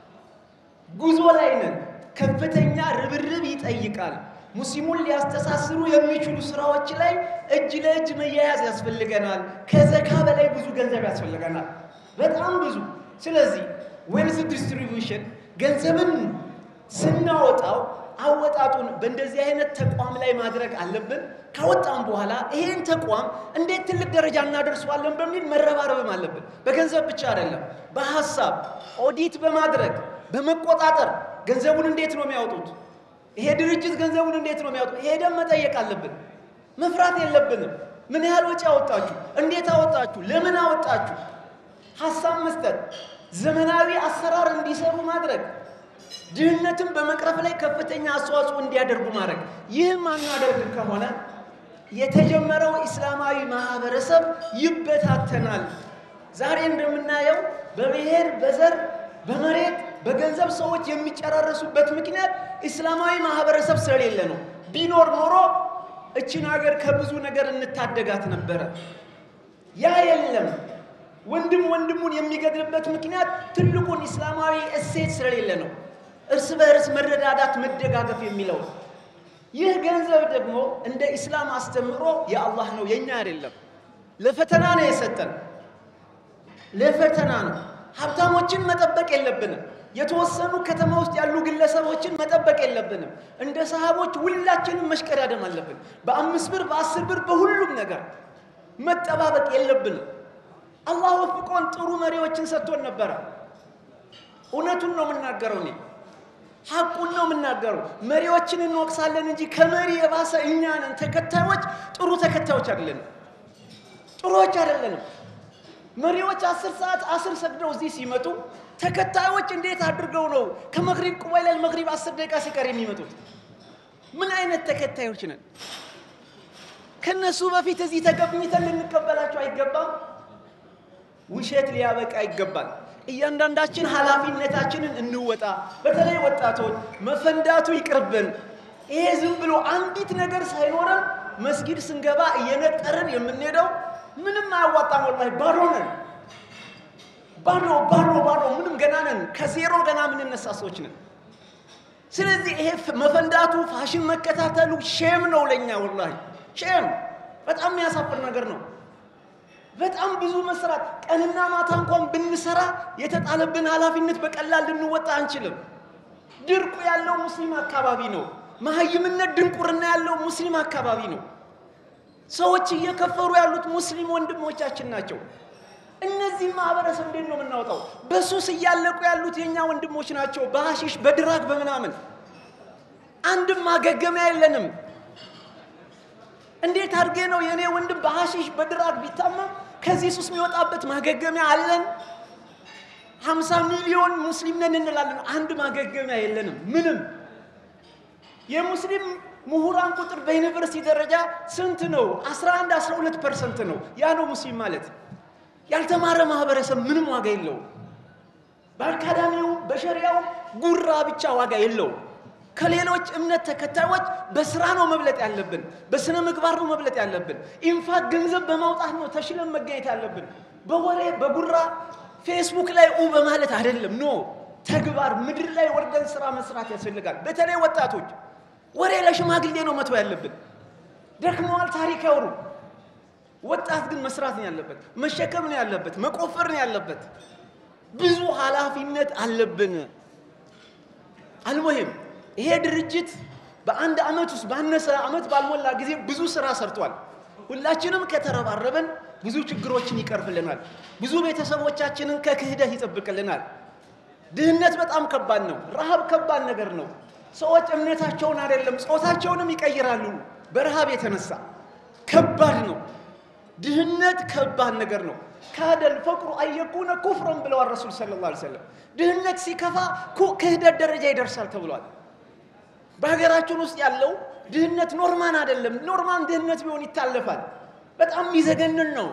ጉዞ ላይ ነን። ከፍተኛ ርብርብ ይጠይቃል። ሙስሊሙን ሊያስተሳስሩ የሚችሉ ስራዎች ላይ እጅ ለእጅ መያያዝ ያስፈልገናል። ከዘካ በላይ ብዙ ገንዘብ ያስፈልገናል፣ በጣም ብዙ። ስለዚህ ዌልዝ ዲስትሪቢዩሽን ገንዘብን ስናወጣው አወጣጡን በእንደዚህ አይነት ተቋም ላይ ማድረግ አለብን። ካወጣም በኋላ ይሄን ተቋም እንዴት ትልቅ ደረጃ እናደርሰዋለን በሚል መረባረብም አለብን። በገንዘብ ብቻ አይደለም፣ በሀሳብ ኦዲት በማድረግ በመቆጣጠር ገንዘቡን እንዴት ነው የሚያወጡት? ይሄ ድርጅት ገንዘቡን እንዴት ነው የሚያወጡት? ሄደን መጠየቅ አለብን። መፍራት የለብንም። ምን ያህል ወጪ አወጣችሁ? እንዴት አወጣችሁ? ለምን አወጣችሁ? ሀሳብ መስጠት፣ ዘመናዊ አሰራር እንዲሰሩ ማድረግ። ድህነትን በመቅረፍ ላይ ከፍተኛ አስተዋጽኦ እንዲያደርጉ ማድረግ። ይህ ማናደርግ ከሆነ የተጀመረው ኢስላማዊ ማህበረሰብ ይበታተናል። ዛሬ እንደምናየው በብሔር፣ በዘር፣ በመሬት፣ በገንዘብ ሰዎች የሚጨራረሱበት ምክንያት ኢስላማዊ ማህበረሰብ ስለሌለ ነው። ቢኖር ኖሮ እችን ሀገር ከብዙ ነገር እንታደጋት ነበረ። ያ የለም። ወንድም ወንድሙን የሚገድልበት ምክንያት ትልቁን ኢስላማዊ እሴት ስለሌለ ነው። እርስ በእርስ መረዳዳት፣ መደጋገፍ የሚለው ይህ ገንዘብ ደግሞ እንደ ኢስላም አስተምህሮ የአላህ ነው፣ የኛ አይደለም። ለፈተና ነው የሰጠን፣ ለፈተና ነው። ሀብታሞችን መጠበቅ የለብንም። የተወሰኑ ከተማ ውስጥ ያሉ ግለሰቦችን መጠበቅ የለብንም። እንደ ሰሃቦች ሁላችንም መሽቀዳደም አለብን። በአምስት ብር በአስር ብር በሁሉም ነገር መጠባበቅ የለብንም። አላህ ወፍቆን ጥሩ መሪዎችን ሰጥቶን ነበረ። እውነቱን ነው የምናገረው እኔ ሐቁን ነው የምናገረው። መሪዎችን እንወቅሳለን እንጂ ከመሪ የባሰ እኛ ነን ተከታዮች። ጥሩ ተከታዮች አይደለንም፣ ጥሩዎች አይደለንም። መሪዎች አስር ሰዓት አስር ሰግደው እዚህ ሲመጡ ተከታዮች እንዴት አድርገው ነው ከመግሪብ ቁበይለል መግሪብ አስር ደቂቃ ሲቀር የሚመጡት? ምን አይነት ተከታዮች ነን? ከነሱ በፊት እዚህ ተገኝተን ልንቀበላቸው አይገባም። ውሸት ሊያበቃ ይገባል። እያንዳንዳችን ኃላፊነታችንን እንወጣ። በተለይ ወጣቶች መፈንዳቱ ይቅርብን። ይሄ ዝም ብሎ አንዲት ነገር ሳይኖረን መስጊድ ስንገባ እየነጠርን የምንሄደው ምንም አያዋጣም። ወላሂ ባዶ ነን። ባዶ ባዶ ባዶ ምንም ገና ነን። ከዜሮ ገና የምንነሳ ሰዎች ነን። ስለዚህ ይሄ መፈንዳቱ ፋሽን መከታተሉ ሼም ነው ለኛ፣ ወላሂ ሼም። በጣም የሚያሳፍር ነገር ነው። በጣም ብዙ መስራት ቀንና ማታ እንኳን ብንሰራ የተጣለብን ኃላፊነት በቀላል ልንወጣ አንችልም። ድርቁ ያለው ሙስሊም አካባቢ ነው። መሀይምነት ድንቁርና ያለው ሙስሊም አካባቢ ነው። ሰዎች እየከፈሩ ያሉት ሙስሊም ወንድሞቻችን ናቸው። እነዚህ ማህበረሰብ እንዴት ነው የምናወጣው? በሱስ እያለቁ ያሉት የእኛ ወንድሞች ናቸው። በሐሺሽ በድራግ በምናምን አንድም ማገገሚያ የለንም። እንዴት አድርጌ ነው የእኔ ወንድም በሐሺሽ በድራግ ቢታመም ከዚህ ሱስ የሚወጣበት ማገገሚያ አለን? ሀምሳ ሚሊዮን ሙስሊም ነን እንላለን። አንድ ማገገሚያ የለንም ምንም። የሙስሊም ምሁራን ቁጥር በዩኒቨርሲቲ ደረጃ ስንት ነው? 11 12 ፐርሰንት ነው። ያ ነው ሙስሊም ማለት። ያልተማረ ማህበረሰብ ምንም ዋጋ የለውም። በአካዳሚው በሸሪያው ጉራ ብቻ ዋጋ የለውም። ከሌሎች እምነት ተከታዮች በስራ ነው መብለጥ ያለብን፣ በስነ ምግባር ነው መብለጥ ያለብን። ኢንፋት ገንዘብ በማውጣት ነው ተሽለን መገኘት ያለብን። በወሬ በጉራ ፌስቡክ ላይ ኡ በማለት አይደለም። ኖ ተግባር፣ ምድር ላይ ወርደን ስራ መስራት ያስፈልጋል። በተለይ ወጣቶች ወሬ ለሽማግሌ ነው መተው ያለብን። ደክመዋል፣ ታሪክ ያውሩ። ወጣት ግን መስራት ነው ያለበት፣ መሸከም ነው ያለበት፣ መቆፈር ነው ያለበት። ብዙ ኃላፊነት አለብን። አልሙሂም ይሄ ድርጅት በአንድ ዓመት ውስጥ ባነሰ ዓመት ባልሞላ ጊዜ ብዙ ስራ ሰርቷል። ሁላችንም ከተረባረብን ብዙ ችግሮችን ይቀርፍልናል። ብዙ ቤተሰቦቻችንን ከክህደት ይጠብቅልናል። ድህነት በጣም ከባድ ነው። ረሃብ ከባድ ነገር ነው። ሰዎች እምነታቸውን አይደለም ጾታቸውንም ይቀይራሉ በረሃብ የተነሳ ከባድ ነው። ድህነት ከባድ ነገር ነው። ካደል ፈቅሩ አየኩነ ኩፍረን ብለዋል ረሱል ሰለላሁ ዐለይሂ ወሰለም። ድህነት ሲከፋ ክህደት ደረጃ ይደርሳል ተብሏል። በሀገራችን ውስጥ ያለው ድህነት ኖርማን አይደለም። ኖርማን ድህነት ቢሆን ይታለፋል። በጣም የሚዘገንን ነው።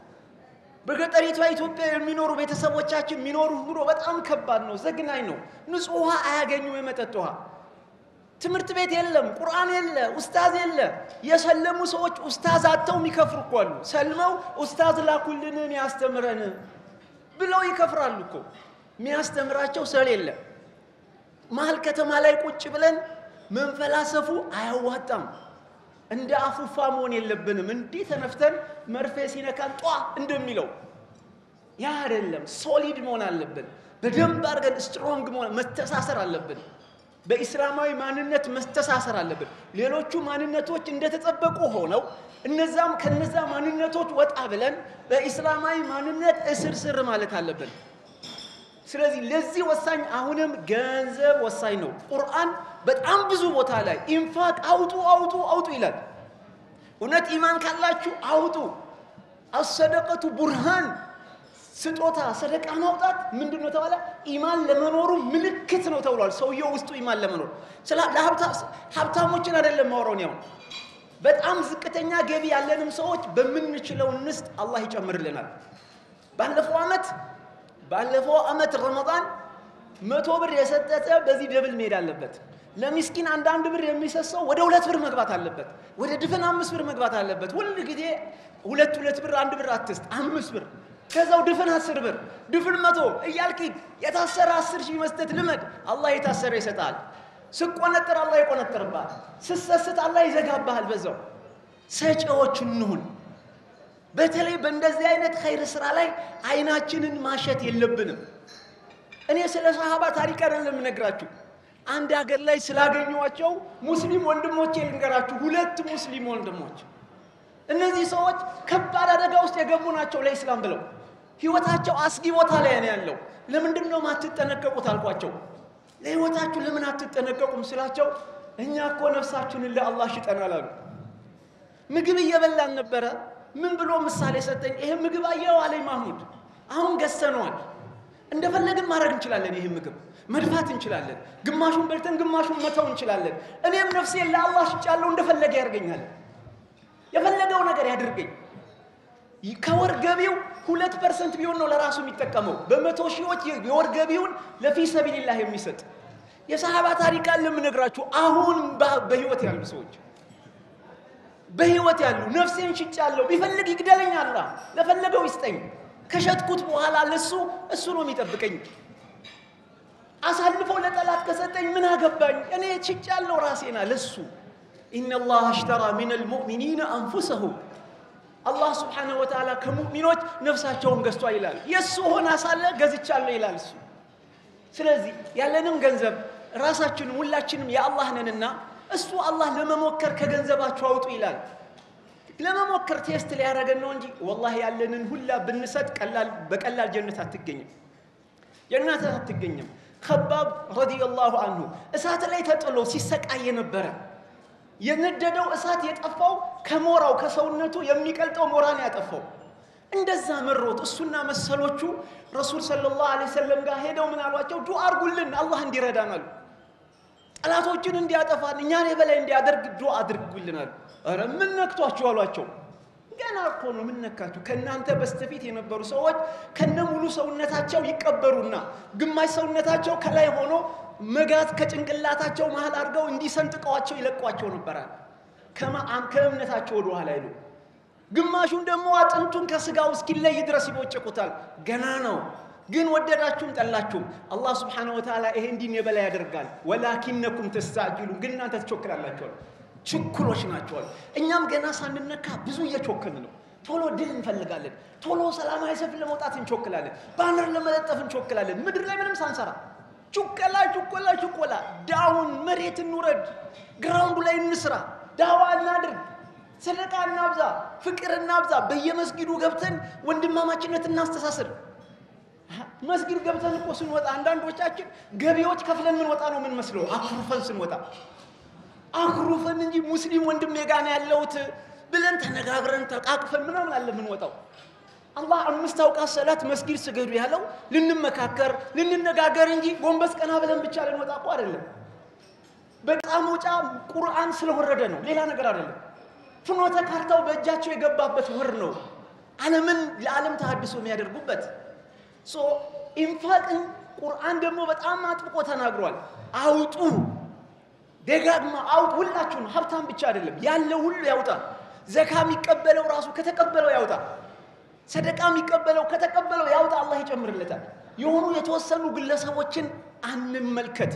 በገጠሪቷ ኢትዮጵያ የሚኖሩ ቤተሰቦቻችን የሚኖሩ ኑሮ በጣም ከባድ ነው፣ ዘግናኝ ነው። ንጹህ ውሃ አያገኙም፣ የመጠጥ ውሃ። ትምህርት ቤት የለም፣ ቁርአን የለ፣ ኡስታዝ የለ። የሰለሙ ሰዎች ኡስታዝ አጥተው የሚከፍሩ እኮ አሉ። ሰልመው ኡስታዝ ላኩልን የሚያስተምረን ብለው ይከፍራሉ እኮ የሚያስተምራቸው ስለሌለ። መሀል ከተማ ላይ ቁጭ ብለን መንፈላሰፉ አያዋጣም። እንደ አፉፋ መሆን የለብንም። እንዲህ ተነፍተን መርፌ ሲነካን ጧ እንደሚለው ያ አይደለም። ሶሊድ መሆን አለብን። በደንብ አድርገን ስትሮንግ መሆን መተሳሰር አለብን። በኢስላማዊ ማንነት መተሳሰር አለብን። ሌሎቹ ማንነቶች እንደተጠበቁ ሆነው እነዛም ከነዛ ማንነቶች ወጣ ብለን በኢስላማዊ ማንነት እስር ስር ማለት አለብን። ስለዚህ ለዚህ ወሳኝ አሁንም ገንዘብ ወሳኝ ነው። ቁርአን በጣም ብዙ ቦታ ላይ ኢንፋቅ አውጡ አውጡ አውጡ ይላል። እውነት ኢማን ካላችሁ አውጡ። አሰደቀቱ ቡርሃን ስጦታ ሰደቃ ማውጣት ምንድን ነው ተባለ? ኢማን ለመኖሩ ምልክት ነው ተብሏል። ሰውየው ውስጡ ኢማን ለመኖር ስለ ሀብታሞችን አይደለም ማውራውን ያው በጣም ዝቅተኛ ገቢ ያለንም ሰዎች በምንችለው እንስጥ፣ አላህ ይጨምርልናል። ባለፈው ዓመት ባለፈው ዓመት ረመዳን መቶ ብር የሰጠተ በዚህ ደብል መሄድ አለበት። ለሚስኪን አንዳንድ ብር የሚሰሰው ወደ ሁለት ብር መግባት አለበት። ወደ ድፍን አምስት ብር መግባት አለበት። ሁል ጊዜ ሁለት ሁለት ብር አንድ ብር አትስጥ፣ አምስት ብር ከዛው ድፍን አስር ብር ድፍን መቶ እያልክ የታሰረ አስር ሺህ መስጠት ልመድ። አላህ የታሰረ ይሰጣል። ስቆነጥር አላህ ይቆነጥርብሃል። ስሰስት አላህ ይዘጋብሃል። በዛው ሰጪዎች እንሁን። በተለይ በእንደዚህ አይነት ኸይር ስራ ላይ አይናችንን ማሸት የለብንም። እኔ ስለ ሰሃባ ታሪክ አይደለም የምነግራችሁ። አንድ ሀገር ላይ ስላገኘኋቸው ሙስሊም ወንድሞቼ ልንገራችሁ። ሁለት ሙስሊም ወንድሞች እነዚህ ሰዎች ከባድ አደጋ ውስጥ የገቡ ናቸው ለኢስላም ብለው ህይወታቸው አስጊ ቦታ ላይ ነው ያለው። ለምንድን ነው ማትጠነቀቁት አልኳቸው። ለህይወታችሁ ለምን አትጠነቀቁም ስላቸው እኛ እኮ ነፍሳችንን ለአላህ ሽጠናል አሉ። ምግብ እየበላን ነበረ። ምን ብሎ ምሳሌ ሰጠኝ። ይሄ ምግብ አየው አለኝ ማህሙድ። አሁን ገዝተነዋል። እንደፈለግን ማድረግ እንችላለን። ይህ ምግብ መድፋት እንችላለን። ግማሹን በልተን ግማሹን መተው እንችላለን። እኔም ነፍሴን ለአላህ ሽጫለሁ። እንደፈለገ ያደርገኛል። የፈለገው ነገር ያድርገኝ። ከወር ገቢው ሁለት ፐርሰንት ቢሆን ነው ለራሱ የሚጠቀመው። በመቶ ሺዎች የወር ገቢውን ለፊ ሰቢልላህ የሚሰጥ የሰሃባ ታሪክ አለ የምነግራችሁ። አሁን በህይወት ያሉ ሰዎች በህይወት ያሉ ነፍሴን ሽጫለሁ፣ ቢፈልግ ይግደለኝ አላህ ለፈለገው ይስጠኝ። ከሸጥኩት በኋላ ለሱ እሱ ነው የሚጠብቀኝ። አሳልፎ ለጠላት ከሰጠኝ ምን አገባኝ? እኔ ሽጫለሁ ራሴና ለሱ ኢነላህ አሽተራ ሚነል ሙእሚኒነ አንፉሰሁም አላህ ስብሓነሁ ወተዓላ ከሙእሚኖች ነፍሳቸውን ገዝቷል ይላል። የእሱ ሆና ሳለ ገዝቻለሁ ይላል እሱ። ስለዚህ ያለንም ገንዘብ ራሳችንም ሁላችንም የአላህ ነንና እሱ አላህ ለመሞከር ከገንዘባችሁ አውጡ ይላል። ለመሞከር ቴስት ሊያደርገን ነው እንጂ ወላሂ ያለንን ሁላ ብንሰጥ ቀላል በቀላል ጀነት አትገኝም፣ ጀነት አትገኝም። ከባብ ረዲየላሁ አንሁ እሳት ላይ ተጥሎ ሲሰቃይ የነበረ የነደደው እሳት የጠፋው ከሞራው ከሰውነቱ የሚቀልጠው ሞራን ያጠፋው እንደዛ መሮት እሱና መሰሎቹ ረሱል ሰለላሁ ዐለይሂ ወሰለም ጋር ሄደው ምን አሏቸው? ዱዓ አድርጉልን አላህ እንዲረዳን አሉ። ጠላቶችን እንዲያጠፋን እኛን የበላይ እንዲያደርግ ዱዓ አድርጉልን አሉ። ኧረ ምን ነክቷችሁ አሏቸው። ገና እኮ ነው ምን ነካችሁ? ከእናንተ በስተፊት የነበሩ ሰዎች ከነ ሙሉ ሰውነታቸው ይቀበሩና ግማሽ ሰውነታቸው ከላይ ሆኖ መጋዝ ከጭንቅላታቸው መሃል አድርገው እንዲሰንጥቀዋቸው ይለቋቸው ነበራል። ከእምነታቸው ወደ ኋላ አይሉ። ግማሹን ደግሞ አጥንቱን ከስጋው እስኪለይ ድረስ ይቦጭቁታል። ገና ነው። ግን ወደዳችሁም ጠላችሁም አላህ ስብሓነሁ ወተዓላ ይሄ እንዲን የበላይ ያደርጋል። ወላኪነኩም ተስታዕጅሉ ግን እናንተ ትቾክላላችኋል። ችኩሎች ናቸዋል። እኛም ገና ሳንነካ ብዙ እየቾክን ነው። ቶሎ ድል እንፈልጋለን። ቶሎ ሰላማዊ ሰልፍ ለመውጣት እንቾክላለን። ባነር ለመለጠፍ እንቾክላለን። ምድር ላይ ምንም ሳንሰራ ቹኮላ ቹኮላ ቹኮላ ዳውን መሬት እንውረድ፣ ግራውንዱ ላይ እንስራ፣ ዳዋ እናድርግ፣ ሰደቃ እናብዛ፣ ፍቅር እናብዛ። በየመስጊዱ ገብተን ወንድማማችነት እናስተሳስር። መስጊድ ገብተን እኮ ስንወጣ አንዳንዶቻችን ገቢዎች ከፍለን ምንወጣ ነው የምንመስለው። አኩርፈን ስንወጣ አኩርፈን እንጂ ሙስሊም ወንድሜ ጋ ነው ያለሁት ብለን ተነጋግረን ተቃቅፈን ምናምን አለ የምንወጣው። አላህ አምስት አውቃት ሰላት መስጊድ ስገዱ ያለው ልንመካከር ልንነጋገር እንጂ ጎንበስ ቀና ብለን ብቻ ልንወጣ እኮ አይደለም። በጣም መውጫ ቁርአን ስለወረደ ነው፣ ሌላ ነገር አይደለም። ፍኖተ ካርታው በእጃቸው የገባበት ወር ነው፣ ዓለምን ለዓለም ተሃድሶ የሚያደርጉበት ሶ ኢንፋቅን ቁርአን ደግሞ በጣም አጥብቆ ተናግሯል። አውጡ፣ ደጋግማ አውጡ። ሁላችሁም ሀብታም ብቻ አይደለም ያለው ሁሉ ያውጣ። ዘካ የሚቀበለው ራሱ ከተቀበለው ያውጣ። ሰደቃ የሚቀበለው ከተቀበለው ያውጣ፣ አላህ ይጨምርለታል። የሆኑ የተወሰኑ ግለሰቦችን አንመልከት፣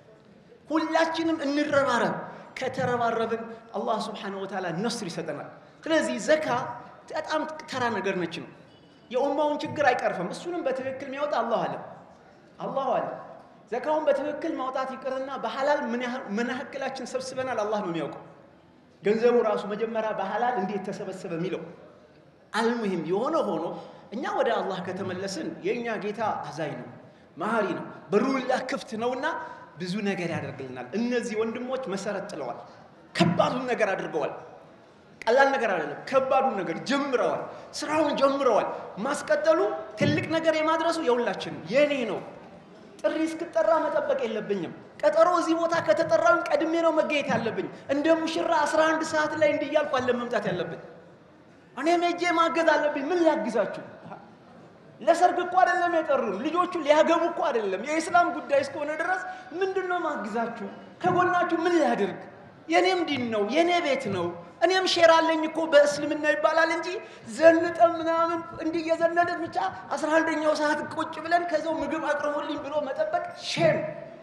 ሁላችንም እንረባረብ። ከተረባረብን አላህ ስብሓነሁ ወተዓላ ነስር ይሰጠናል። ስለዚህ ዘካ በጣም ተራ ነገር ነች ነው የኡማውን ችግር አይቀርፍም። እሱንም በትክክል የሚያወጣ አላሁ አለ አላሁ አለ። ዘካውን በትክክል ማውጣት ይቅርና በሐላል ምን ያህላችን ሰብስበናል አላህ ነው የሚያውቀው። ገንዘቡ ራሱ መጀመሪያ በሐላል እንዴት ተሰበሰበ የሚለው አልሙሂም የሆነ ሆኖ እኛ ወደ አላህ ከተመለስን የእኛ ጌታ አዛኝ ነው፣ መሀሪ ነው፣ በሩላህ ክፍት ነውና ብዙ ነገር ያደርግልናል። እነዚህ ወንድሞች መሰረት ጥለዋል፣ ከባዱን ነገር አድርገዋል። ቀላል ነገር አይደለም። ከባዱን ነገር ጀምረዋል። ስራውን ጀምረዋል። ማስቀጠሉ ትልቅ ነገር የማድረሱ የሁላችን የኔ ነው። ጥሪ እስክጠራ መጠበቅ የለብኝም። ቀጠሮ እዚህ ቦታ ከተጠራው ቀድሜ ነው መገኘት ያለብኝ። እንደ ሙሽራ 11 ሰዓት ላይ እንዲያልኩ አለ መምጣት ያለብኝ። እኔም ሄጄ ማገዝ አለብኝ። ምን ላግዛችሁ? ለሰርግ እኮ አይደለም የጠሩን። ልጆቹ ሊያገቡ እኮ አይደለም። የኢስላም ጉዳይ እስከሆነ ድረስ ምንድን ነው ማግዛችሁ? ከጎናችሁ ምን ላድርግ? የኔም ዲን ነው፣ የኔ ቤት ነው። እኔም ሼር አለኝ እኮ በእስልምና ይባላል እንጂ ዘንጠን ምናምን እንዲህ እየዘነድን ብቻ አስራ አንደኛው ሰዓት ቁጭ ብለን ከዛው ምግብ አቅርቡልኝ ብሎ መጠበቅ ሼም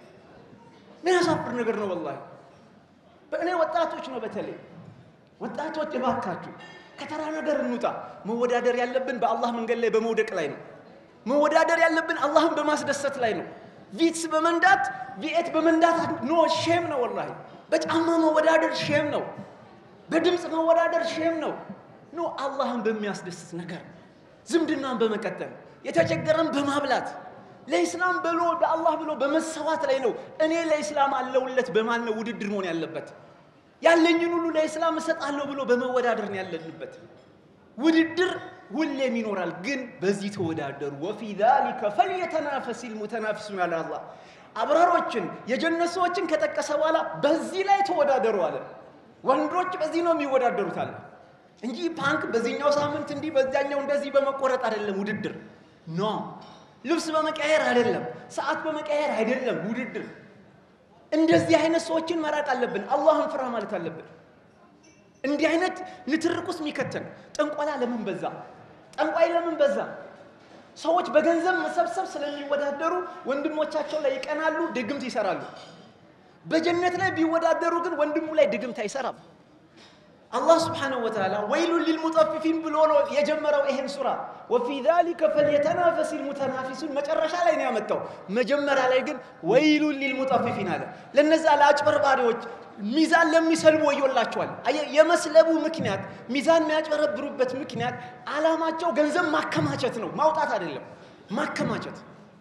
ምን ያሳፍር ነገር ነው ወላሂ። በእኔ ወጣቶች ነው በተለይ ወጣቶች እባካችሁ ከተራ ነገር እንውጣ። መወዳደር ያለብን በአላህ መንገድ ላይ በመውደቅ ላይ ነው። መወዳደር ያለብን አላህን በማስደሰት ላይ ነው። ቪትስ በመንዳት ቪኤት በመንዳት ኖ ሼም ነው ወላሂ። በጫማ መወዳደር ሼም ነው። በድምፅ መወዳደር ሼም ነው። ኖ አላህን በሚያስደስት ነገር ዝምድናን በመቀጠል የተቸገረን በማብላት ለኢስላም ብሎ ለአላህ ብሎ በመሰዋት ላይ ነው። እኔ ለኢስላም አለውለት በማን ነው ውድድር መሆን ያለበት? ያለኝን ሁሉ ለኢስላም እሰጣለሁ ብሎ በመወዳደር ነው ያለንበት። ውድድር ሁሌም ይኖራል፣ ግን በዚህ ተወዳደሩ። ወፊ ዛሊከ ፈልየተናፈሲል ሙተናፊሱን አለ አላህ። አብራሮችን የጀነት ሰዎችን ከጠቀሰ በኋላ በዚህ ላይ ተወዳደሩ አለ። ወንዶች በዚህ ነው የሚወዳደሩት አለ እንጂ ፓንክ በዚህኛው ሳምንት እንዲህ በዚያኛው እንደዚህ በመቆረጥ አይደለም ውድድር ኖ ልብስ በመቀየር አይደለም፣ ሰዓት በመቀየር አይደለም ውድድር። እንደዚህ አይነት ሰዎችን መራቅ አለብን። አላህን ፍራ ማለት አለብን። እንዲህ አይነት ንትርቅ ውስጥ የሚከተን ጠንቆላ ለምን በዛ? ጠንቋይ ለምን በዛ? ሰዎች በገንዘብ መሰብሰብ ስለሚወዳደሩ ወንድሞቻቸው ላይ ይቀናሉ፣ ድግምት ይሰራሉ። በጀነት ላይ ቢወዳደሩ ግን ወንድሙ ላይ ድግምት አይሰራም። አላህ ስብሓነሁ ወተዓላ ወይሉን ሊልሙጠፊፊን ብሎ ነው የጀመረው ይሄን ሱራ። ወፊ ዛሊከ ፈልየተናፈስ ልሙተናፊሱን መጨረሻ ላይ ነው ያመጣው። መጀመሪያ ላይ ግን ወይሉን ሊልሙጠፊፊን አለ። ለነዛ ለአጭበርባሪዎች ሚዛን ለሚሰልቡ ወዮላቸዋል። አየህ፣ የመስለቡ ምክንያት ሚዛን የሚያጭበረብሩበት ምክንያት ዓላማቸው ገንዘብ ማከማቸት ነው፣ ማውጣት አይደለም፣ ማከማቸት።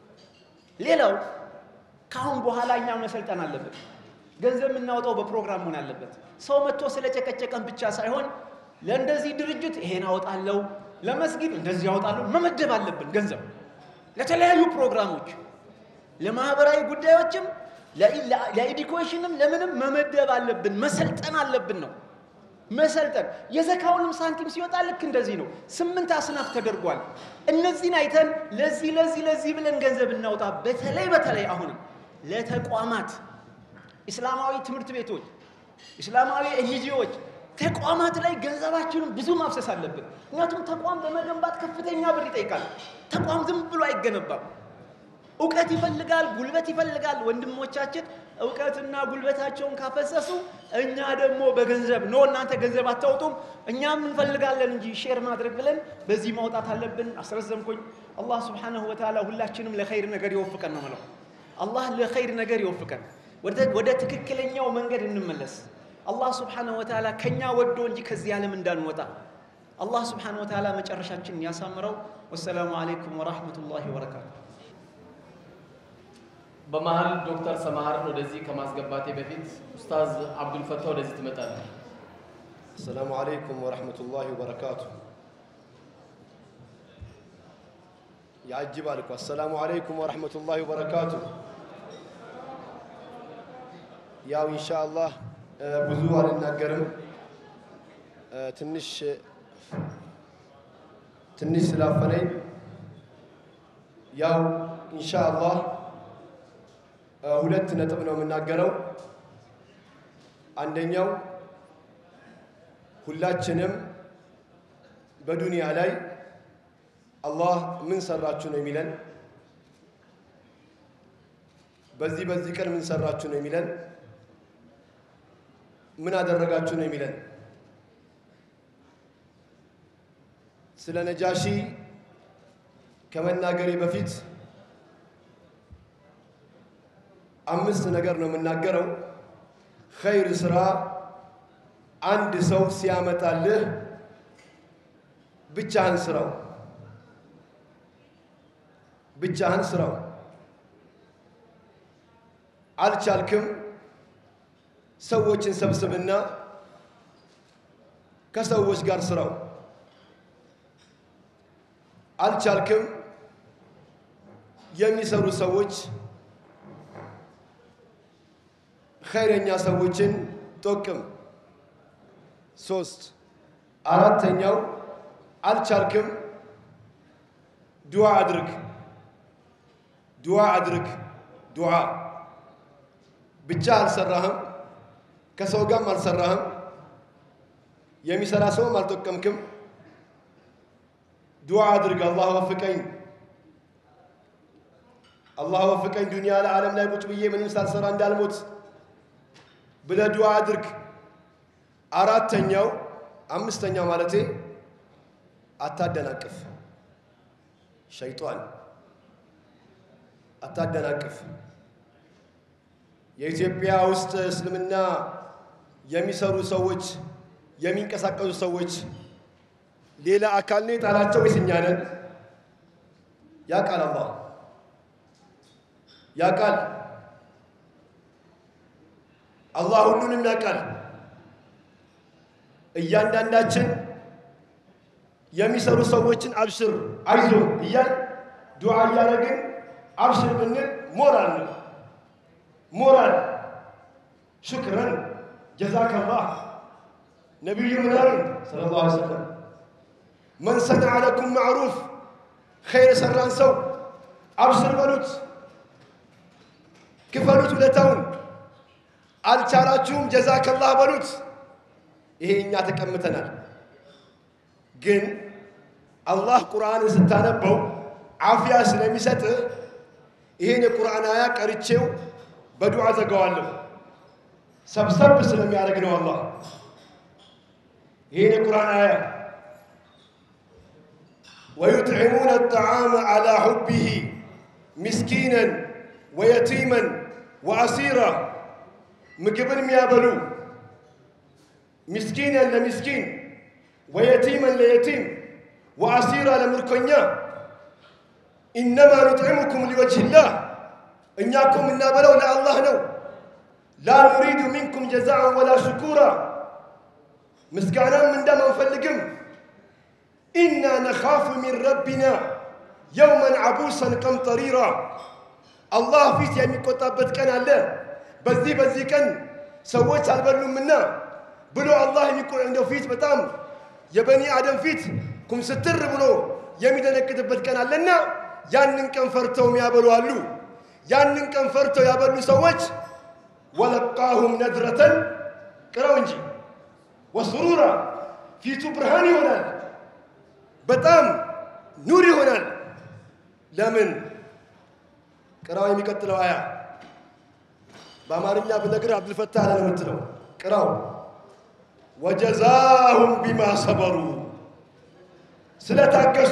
ሌላው ከአሁን በኋላ እኛ መሰልጠን አለብን። ገንዘብ የምናወጣው በፕሮግራም መሆን አለበት። ሰው መጥቶ ስለጨቀጨቀን ብቻ ሳይሆን ለእንደዚህ ድርጅት ይሄን አወጣለሁ፣ ለመስጊድ እንደዚህ አወጣለሁ መመደብ አለብን። ገንዘብ ለተለያዩ ፕሮግራሞች፣ ለማህበራዊ ጉዳዮችም፣ ለኤዱኬሽንም ለምንም መመደብ አለብን። መሰልጠን አለብን ነው መሰልጠን። የዘካውንም ሳንቲም ሲወጣ ልክ እንደዚህ ነው። ስምንት አስናፍ ተደርጓል። እነዚህን አይተን ለዚህ ለዚህ ለዚህ ብለን ገንዘብ እናውጣ። በተለይ በተለይ አሁንም ለተቋማት ኢስላማዊ ትምህርት ቤቶች፣ ኢስላማዊ ኤንጂዎች፣ ተቋማት ላይ ገንዘባችንን ብዙ ማፍሰስ አለብን። ምክንያቱም ተቋም ለመገንባት ከፍተኛ ብር ይጠይቃል። ተቋም ዝም ብሎ አይገነባም። እውቀት ይፈልጋል፣ ጉልበት ይፈልጋል። ወንድሞቻችን እውቀትና ጉልበታቸውን ካፈሰሱ እኛ ደግሞ በገንዘብ ኖ እናንተ ገንዘብ አታውጡም እኛም እንፈልጋለን እንጂ ሼር ማድረግ ብለን በዚህ ማውጣት አለብን። አስረዘምኩኝ። አላህ ስብሓነሁ ወተዓላ ሁላችንም ለኸይር ነገር ይወፍቀን ነው የምለው። አላህ ለኸይር ነገር ይወፍቀን። ወደ ትክክለኛው መንገድ እንመለስ። አላህ ስብሓነሁ ወተዓላ ከኛ ወዶ እንጂ ከዚህ ዓለም እንዳንወጣ አላህ ስብሓነሁ ወተዓላ መጨረሻችንን ያሳምረው። ወሰላሙ አለይኩም ወራህመቱላሂ ወበረካቱ። በመሀል ዶክተር ሰማሃርን ወደዚህ ከማስገባቴ በፊት ኡስታዝ አብዱልፈታ ወደዚህ ትመጣለህ። السلام عليكم ورحمة الله وبركاته يعجب عليكم السلام عليكم ورحمة الله وبركاته ያው ኢንሻአላህ ብዙ አልናገርም። ትንሽ ትንሽ ስላፈነኝ ያው ኢንሻአላህ ሁለት ነጥብ ነው የምናገረው። አንደኛው ሁላችንም በዱንያ ላይ አላህ ምን ሰራችሁ ነው የሚለን። በዚህ በዚህ ቀን ምን ሰራችሁ ነው የሚለን። ምን አደረጋችሁ ነው የሚለን። ስለ ነጃሺ ከመናገሬ በፊት አምስት ነገር ነው የምናገረው። ኸይር ስራ አንድ ሰው ሲያመጣልህ ብቻህን ስራው፣ ብቻህን ስራው። አልቻልክም፣ ሰዎችን ሰብስብና ከሰዎች ጋር ስራው። አልቻልክም፣ የሚሰሩ ሰዎች ኸይረኛ ሰዎችን ጠቅም። ሶስት አራተኛው አልቻልክም፣ ዱዓ አድርግ። ዱዓ አድርግ። ዱዓ ብቻ አልሰራህም፣ ከሰው ጋርም አልሰራህም፣ የሚሰራ ሰውም አልጠቀምክም። ዱዓ አድርግ። አላህ ወፍቀኝ፣ አላህ ወፍቀኝ፣ ዱንያ ለዓለም ላይ ቁጭ ብዬ ምንም ሳልሰራ እንዳልሞት ብለህ ዱዓ አድርግ። አራተኛው አምስተኛው ማለቴ አታደናቅፍ። ሸይጧን አታደናቅፍ። የኢትዮጵያ ውስጥ እስልምና የሚሰሩ ሰዎች የሚንቀሳቀሱ ሰዎች ሌላ አካል ነው የጣላቸው ወይስ እኛ ነን? ያውቃል አላህ ያውቃል። አላህ ሁሉንም ያውቃል። እያንዳንዳችን የሚሰሩ ሰዎችን አብሽር፣ አይዞ እያል ዱዓ እያደረግን አብሽር ብንል ሞራል ነው። ሞራል ሹክረን ጀዛከላህ ነቢዩ ምን አሉን? ሰለላሁ ዐለይሂ ወሰለም መን ሰነዐ ለኩም ማዕሩፍ ኸይር የሰራን ሰው አብሽር በሉት፣ ክፈሉት ውለታውን። አልቻላችሁም ጀዛከላህ በሉት። ይሄ እኛ ተቀምተናል። ግን አላህ ቁርአንን ስታነበው አፍያ ስለሚሰጥ ይሄን የቁርአን አያ ቀርቼው በዱዓ ዘጋዋለሁ። ሰብሰብ ስለሚያደርግ ነው አላህ ይሄን የቁርአን አያ ወዩጥዕሙነ አጠዓመ ዐላ ሑቢሂ ምስኪነን ወየቲመን ወአሲራ ምግብን የሚያበሉ ምስኪነን ለምስኪን ወየቲመን ለየቲም ወአሲራ ለምርኮኛ ኢነማ ኑጥዕሙኩም ሊወጅህላህ እኛ እኮ የምናበለው ለአላህ ነው። ላ ኑሪዱ ሚንኩም ጀዛአን ወላ ሽኩራ ምስጋናም ምንዳም አንፈልግም። ኢና ነኻፉ ሚን ረቢና የውመን ዓቡሰን ቀምጠሪራ አላህ ፊት የሚቆጣበት ቀን አለ። በዚህ በዚህ ቀን ሰዎች አልበሉምና ብሎ አላህ እንደው ፊት በጣም የበኒ አደም ፊት ኩምስትር ብሎ የሚደነግጥበት ቀን አለና ያንን ቀን ፈርተው የሚያበሉ አሉ። ያንን ቀን ፈርተው ያበሉ ሰዎች ወለቃሁም ነድረተን ቅረው እንጂ ወስሩራ ፊቱ ብርሃን ይሆናል፣ በጣም ኑር ይሆናል። ለምን ቅራው? የሚቀጥለው አያ በአማርኛ ብነግር አብዱልፈታህ አለ ነው የምትለው። ቅራው ወጀዛሁም ቢማ ሰበሩ ስለታገሱ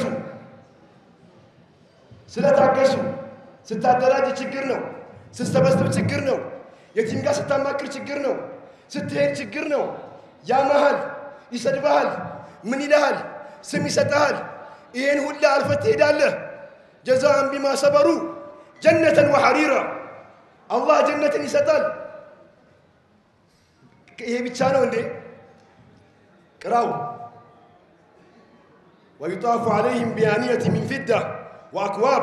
ስለታገሱ ስታደራጅ ችግር ነው። ስትሰበስብ ችግር ነው። የቲም ጋር ስታማክር ችግር ነው። ስትሄድ ችግር ነው። ያመሃል፣ ይሰድበሃል፣ ምን ይልሃል፣ ስም ይሰጠሃል። ይህን ሁላ አልፈት ትሄዳለህ። ጀዛአን ቢማ ሰበሩ ጀነተን ወሐሪራ አላህ ጀነትን ይሰጣል። ይሄ ብቻ ነው እንዴ? ቅራው ወዩጣፉ ዓለይህም ቢያንየት ሚን ፊዳ ወአክዋብ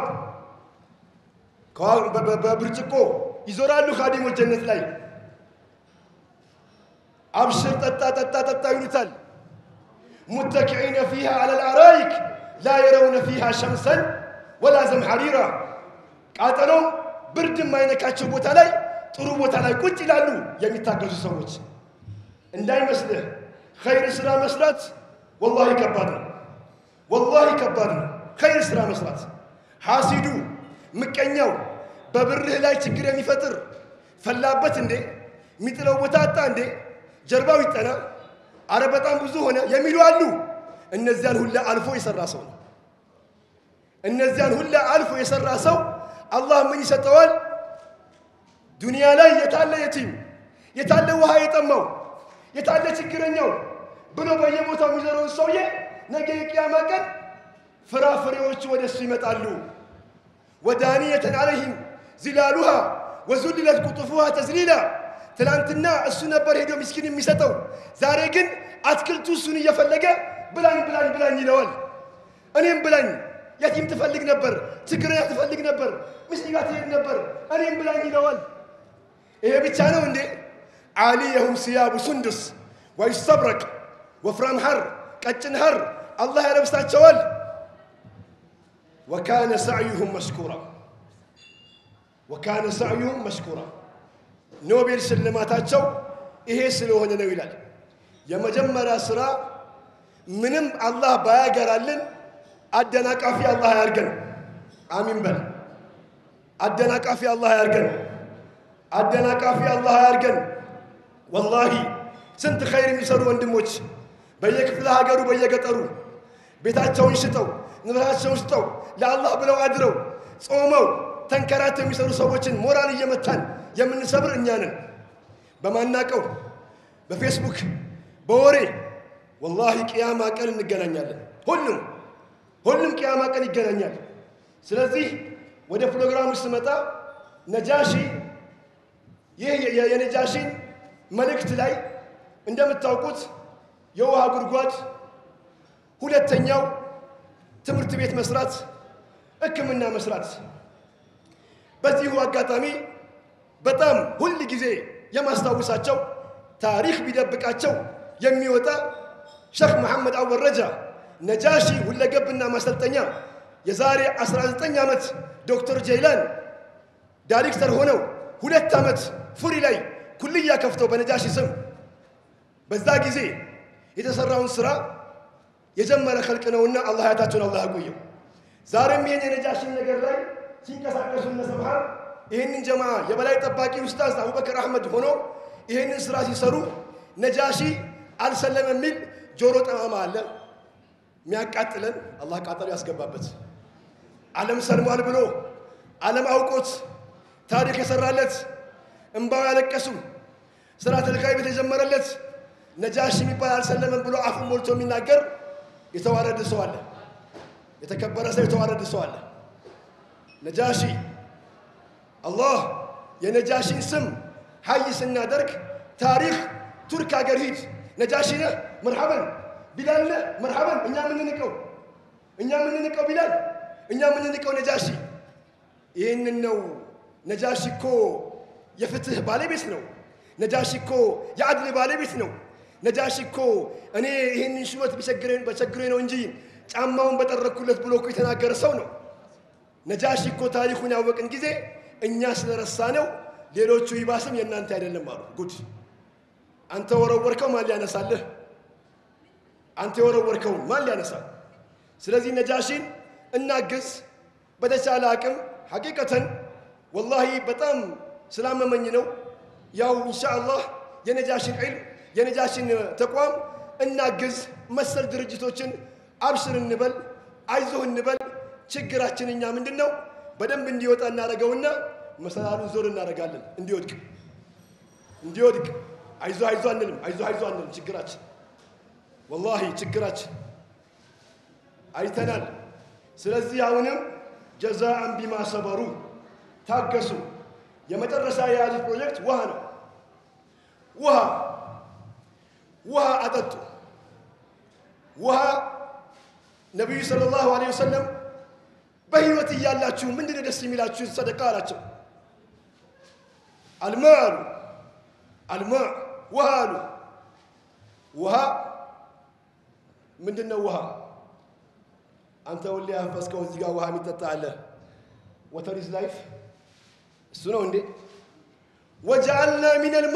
በብርጭቆ ይዞራሉ ካዲሞች ጀነት ላይ አብሽር ጠጣ ጠጣ ጠጣ ይሉታል። ሙተኪዒነ ፊሃ ዐለ ልአራይክ ላ የረውነ ፊሃ ሸምሰን ወላ ዘምሐሪራ ቃጠሎም ብርድ የማይነካቸው ቦታ ላይ ጥሩ ቦታ ላይ ቁጭ ይላሉ የሚታገዙ ሰዎች። እንዳይመስልህ ኸይር ስራ መስራት ወላሂ ከባድ ነው። ወላሂ ከባድ ነው ኸይር ስራ መስራት። ሐሲዱ ምቀኛው በብርህ ላይ ችግር የሚፈጥር ፈላበት እንዴ የሚጥለው ቦታ አጣ እንዴ ጀርባው ይጠና አረ በጣም ብዙ ሆነ የሚሉ አሉ። እነዚያን ሁላ አልፎ የሰራ ሰው ነው። እነዚያን ሁላ አልፎ የሰራ ሰው አላህ ምን ይሰጠዋል? ዱንያ ላይ የታለ የቲም የታለ ውሃ የጠማው የታለ ችግረኛው ብሎ በየቦታው የሚዘረውን ሰውዬ ነገ የቅያማ ቀን ፍራፍሬዎቹ ወደ እሱ ይመጣሉ። ወዳንየተን አለይህም ዚላሉሃ ወዙልለት ቁጡፉሃ ተዝሊላ ትናንትና እሱ ነበር ሄዶ ምስኪን የሚሰጠው። ዛሬ ግን አትክልቱ እሱን እየፈለገ ብላኝ ብላኝ ብላኝ ይለዋል። እኔም ብላኝ የቲም ትፈልግ ነበር፣ ችግረኛ ትፈልግ ነበር፣ ምስኪን ጋር ትሄድ ነበር፣ እኔም ብላኝ ይለዋል። ይሄ ብቻ ነው እንዴ? ዓሊየሁም ሲያቡ ሱንዱስ ወይስተብረቅ ወፍራም ሐር ቀጭን ሐር አላህ ያለብሳቸዋል። ወካነ ሰዕዩሁም መሽኩራ ወካነ ሰዕዩሁም መሽኩራ ኖቤል ሽልማታቸው ይሄ ስለሆነ ነው ይላል። የመጀመሪያ ስራ ምንም አላህ ባያገራልን አደናቃፊ አላህ አያርገን። አሚን በል። አደናቃፊ አላህ አያርገን። አደናቃፊ አላህ አያርገን። ወላሂ ስንት ኸይር የሚሰሩ ወንድሞች በየክፍለ ሀገሩ በየገጠሩ ቤታቸውን ሽጠው ንብረታቸውን ሽጠው ለአላህ ብለው አድረው ጾመው ተንከራተው የሚሰሩ ሰዎችን ሞራል እየመታን የምንሰብር እኛ ነን። በማናቀው በፌስቡክ በወሬ ወላሂ ቅያማ ቀን እንገናኛለን። ሁሉም ሁሉም ቅያማ ቀን ይገናኛል። ስለዚህ ወደ ፕሮግራሙ ስመጣ ነጃሺ ይህ የነጃሺን መልእክት ላይ እንደምታውቁት የውሃ ጉድጓድ፣ ሁለተኛው ትምህርት ቤት መስራት፣ ሕክምና መስራት። በዚሁ አጋጣሚ በጣም ሁል ጊዜ የማስታውሳቸው ታሪክ ቢደብቃቸው የሚወጣ ሼክ መሐመድ አወል ረጃ ነጃሺ ሁለገብና ማሰልጠኛ የዛሬ 19 ዓመት ዶክተር ጀይላን ዳይሬክተር ሆነው ሁለት ዓመት ፉሪ ላይ ኩልያ ከፍተው በነጃሺ ስም በዛ ጊዜ የተሰራውን ስራ የጀመረ ኸልቅ ነውና አላህ ያታቸውን አላህ ያቆየው። ዛሬም ይህን የነጃሺን ነገር ላይ ሲንቀሳቀሱ እነ ሰብሃር ይህንን ጀማ የበላይ ጠባቂ ኡስታዝ አቡበከር አህመድ ሆኖ ይህንን ስራ ሲሰሩ ነጃሺ አልሰለም የሚል ጆሮ ጠማማ አለ የሚያቃጥለን አላህ ቃጠሎ ያስገባበት ዓለም ሰልሟል ብሎ ዓለም አውቆት ታሪክ የሰራለት እምባው ያለቀሱ ስራ ተልካይ ቤት የጀመረለት ነጃሺ የሚባል አልሰለመም ብሎ አፉን ሞልቶ የሚናገር የተዋረደ ሰው አለ። የተከበረ ሰው የተዋረደ ሰው አለ። ነጃሺ አላህ የነጃሺን ስም ሀይ ስናደርግ ታሪክ ቱርክ ሀገር ሂድ ነጃሺ ነህ መርሐበን ቢላል ነህ መርሐበን እኛ ምንንቀው እኛ ምንንቀው ቢላል እኛ ምንንቀው ነጃሺ ይህንን ነው ነጃሺ እኮ የፍትህ ባለቤት ነው ነጃሺ እኮ የአድል ባለቤት ነው ነጃሺ እኮ እኔ ይህንን ሹመት በቸግሬ ነው እንጂ ጫማውን በጠረኩለት ብሎ እኮ የተናገረ ሰው ነው ነጃሺ እኮ ታሪኩን ያወቅን ጊዜ እኛ ስለረሳ ነው ሌሎቹ ይባስም የእናንተ አይደለም አሉ ጉድ አንተ ወረወርከው ማን ሊያነሳልህ አንተ የወረወርከውን ማን ሊያነሳል ስለዚህ ነጃሺን እናግዝ በተቻለ አቅም ሐቂቀተን ወላሂ በጣም ስላመመኝ ነው ያው ኢንሻአላህ የነጃሽን ዒልም የነጃሽን ተቋም እናግዝ መሰል ድርጅቶችን አብሽር እንበል አይዞህ እንበል ችግራችን እኛ ምንድን ነው በደንብ እንዲወጣ እናደርገውና መሰላሉን ዞር እናደርጋለን እንዲወድቅ እንዲወድቅ አይዞ አይዞ አንልም አይዞ አይዞ አንልም ችግራችን ወላሂ ችግራችን አይተናል ስለዚህ አሁንም ጀዛአን ቢማ ሰበሩ ታገሱ የመጨረሻ የያዙት ፕሮጀክት ውሃ ነው ውሃ ውሃ አጠጡ ውሃ ነቢዩ ሰለላሁ ዐለይሂ ወሰለም በህይወት እያላችሁ ምንድን ነው ደስ የሚላችሁ ሰደቃ አላቸው አልማ አሉ አልማ ውሃ አሉ ውሃ ምንድን ነው ውሃ አንተ ሁሌ ያፈስከው እዚህ ጋር ውሃ የሚጠጣ አለ ወተር ኢዝ ላይፍ እሱ ነው እንዴ ወጀዐልና ሚን አልማ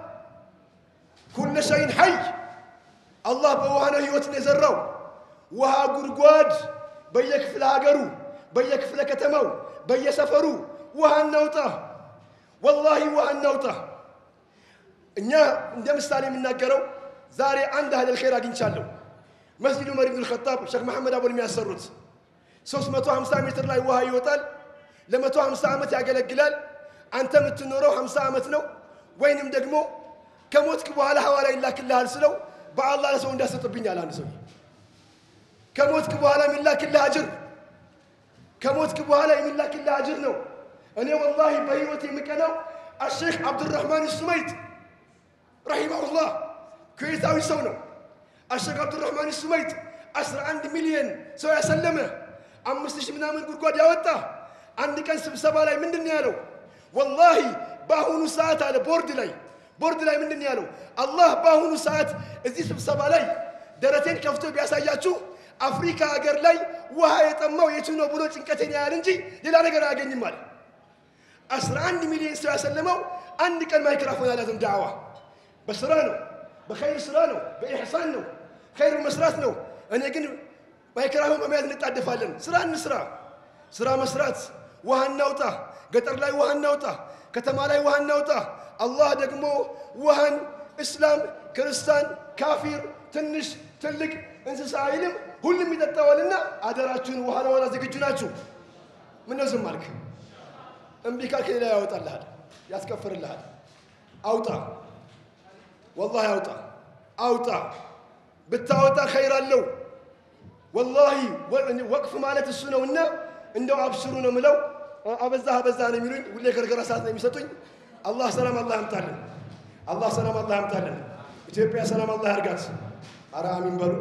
ኩለ ሸይን ሐይ አላህ በውሃ ነው ህይወትን የዘራው ውሃ ጉድጓድ በየክፍለ ሀገሩ በየክፍለ ከተማው በየሰፈሩ ውሃ እናውጣ ወላሂ ውሃ እናውጣ እኛ እንደ ምሳሌ የምናገረው ዛሬ አንድ አህለል ኸይር አግኝቻለሁ መስጂድ ዑመር ኢብኑል ኸጣብ ሼክ መሐመድ አቦል የሚያሰሩት 350 ሜትር ላይ ውሃ ይወጣል ለ150 ዓመት ያገለግላል አንተ የምትኖረው 50 ዓመት ነው ወይንም ደግሞ ከሞትክ በኋላ ሐዋላ ይላክልሃል ስለው በአላህ ለሰው እንዳሰጥብኛል አንድ ሰው ከሞትክ በኋላ የሚላክልህ አጅር ከሞትክ በኋላ የሚላክልህ አጅር ነው እኔ ወላሂ በህይወት የምቀናው አሼክ አብዱራህማን ሱመይት ረሂመሁላህ ኩዌታዊ ሰው ነው። አሸክ አብዱራህማን ሱመይት 11 ሚሊዮን ሰው ያሰለመ አምስት ሺህ ምናምን ጉድጓድ ያወጣ አንድ ቀን ስብሰባ ላይ ምንድን ነው ያለው? ወላሂ በአሁኑ ሰዓት አለ ቦርድ ላይ ቦርድ ላይ ምንድን ነው ያለው? አላህ በአሁኑ ሰዓት እዚህ ስብሰባ ላይ ደረቴን ከፍቶ ቢያሳያችሁ አፍሪካ ሀገር ላይ ውሃ የጠማው የቱ ነው ብሎ ጭንቀቴን ያህል እንጂ ሌላ ነገር አያገኝም አለ። 11 ሚሊዮን ሰው ያሰለመው አንድ ቀን ማይክራፎን አላዘም። ዳዕዋ በስራ ነው፣ በኸይር ስራ ነው፣ በኢሕሳን ነው፣ ኸይር መስራት ነው። እኔ ግን ማይክራፎን በመያዝ እንጣደፋለን። ስራ እንስራ፣ ስራ መስራት፣ ውሃ እናውጣ፣ ገጠር ላይ ውሃ እናውጣ፣ ከተማ ላይ ውሃ እናውጣ። አላህ ደግሞ ውሃን እስላም፣ ክርስቲያን፣ ካፊር፣ ትንሽ ትልቅ እንስሳ አይልም፣ ሁሉም ይጠጣዋልና አደራችሁን ውሃ ለዋላ ዝግጁ ናችሁ? ምነው ዝም አልክ? እምቢ ካልክ ሌላ ያወጣልሃል፣ ያስከፍርልሃል። አውጣ፣ ወላሂ አውጣ፣ አውጣ። ብታወጣ ኸይር አለው። ወላሂ ወቅፍ ማለት እሱ ነውና እንደው አብሽሩ ነው ምለው። አበዛህ አበዛህ ነው የሚሉኝ። ሁሌ ገርገራ ሰዓት ነው የሚሰጡኝ። አላህ ሰላም አላህ ያምጣልን። አላህ ሰላም አላህ ያምጣልን። ኢትዮጵያ ሰላም አላህ ያርጋት። አረ አሚን በሉ።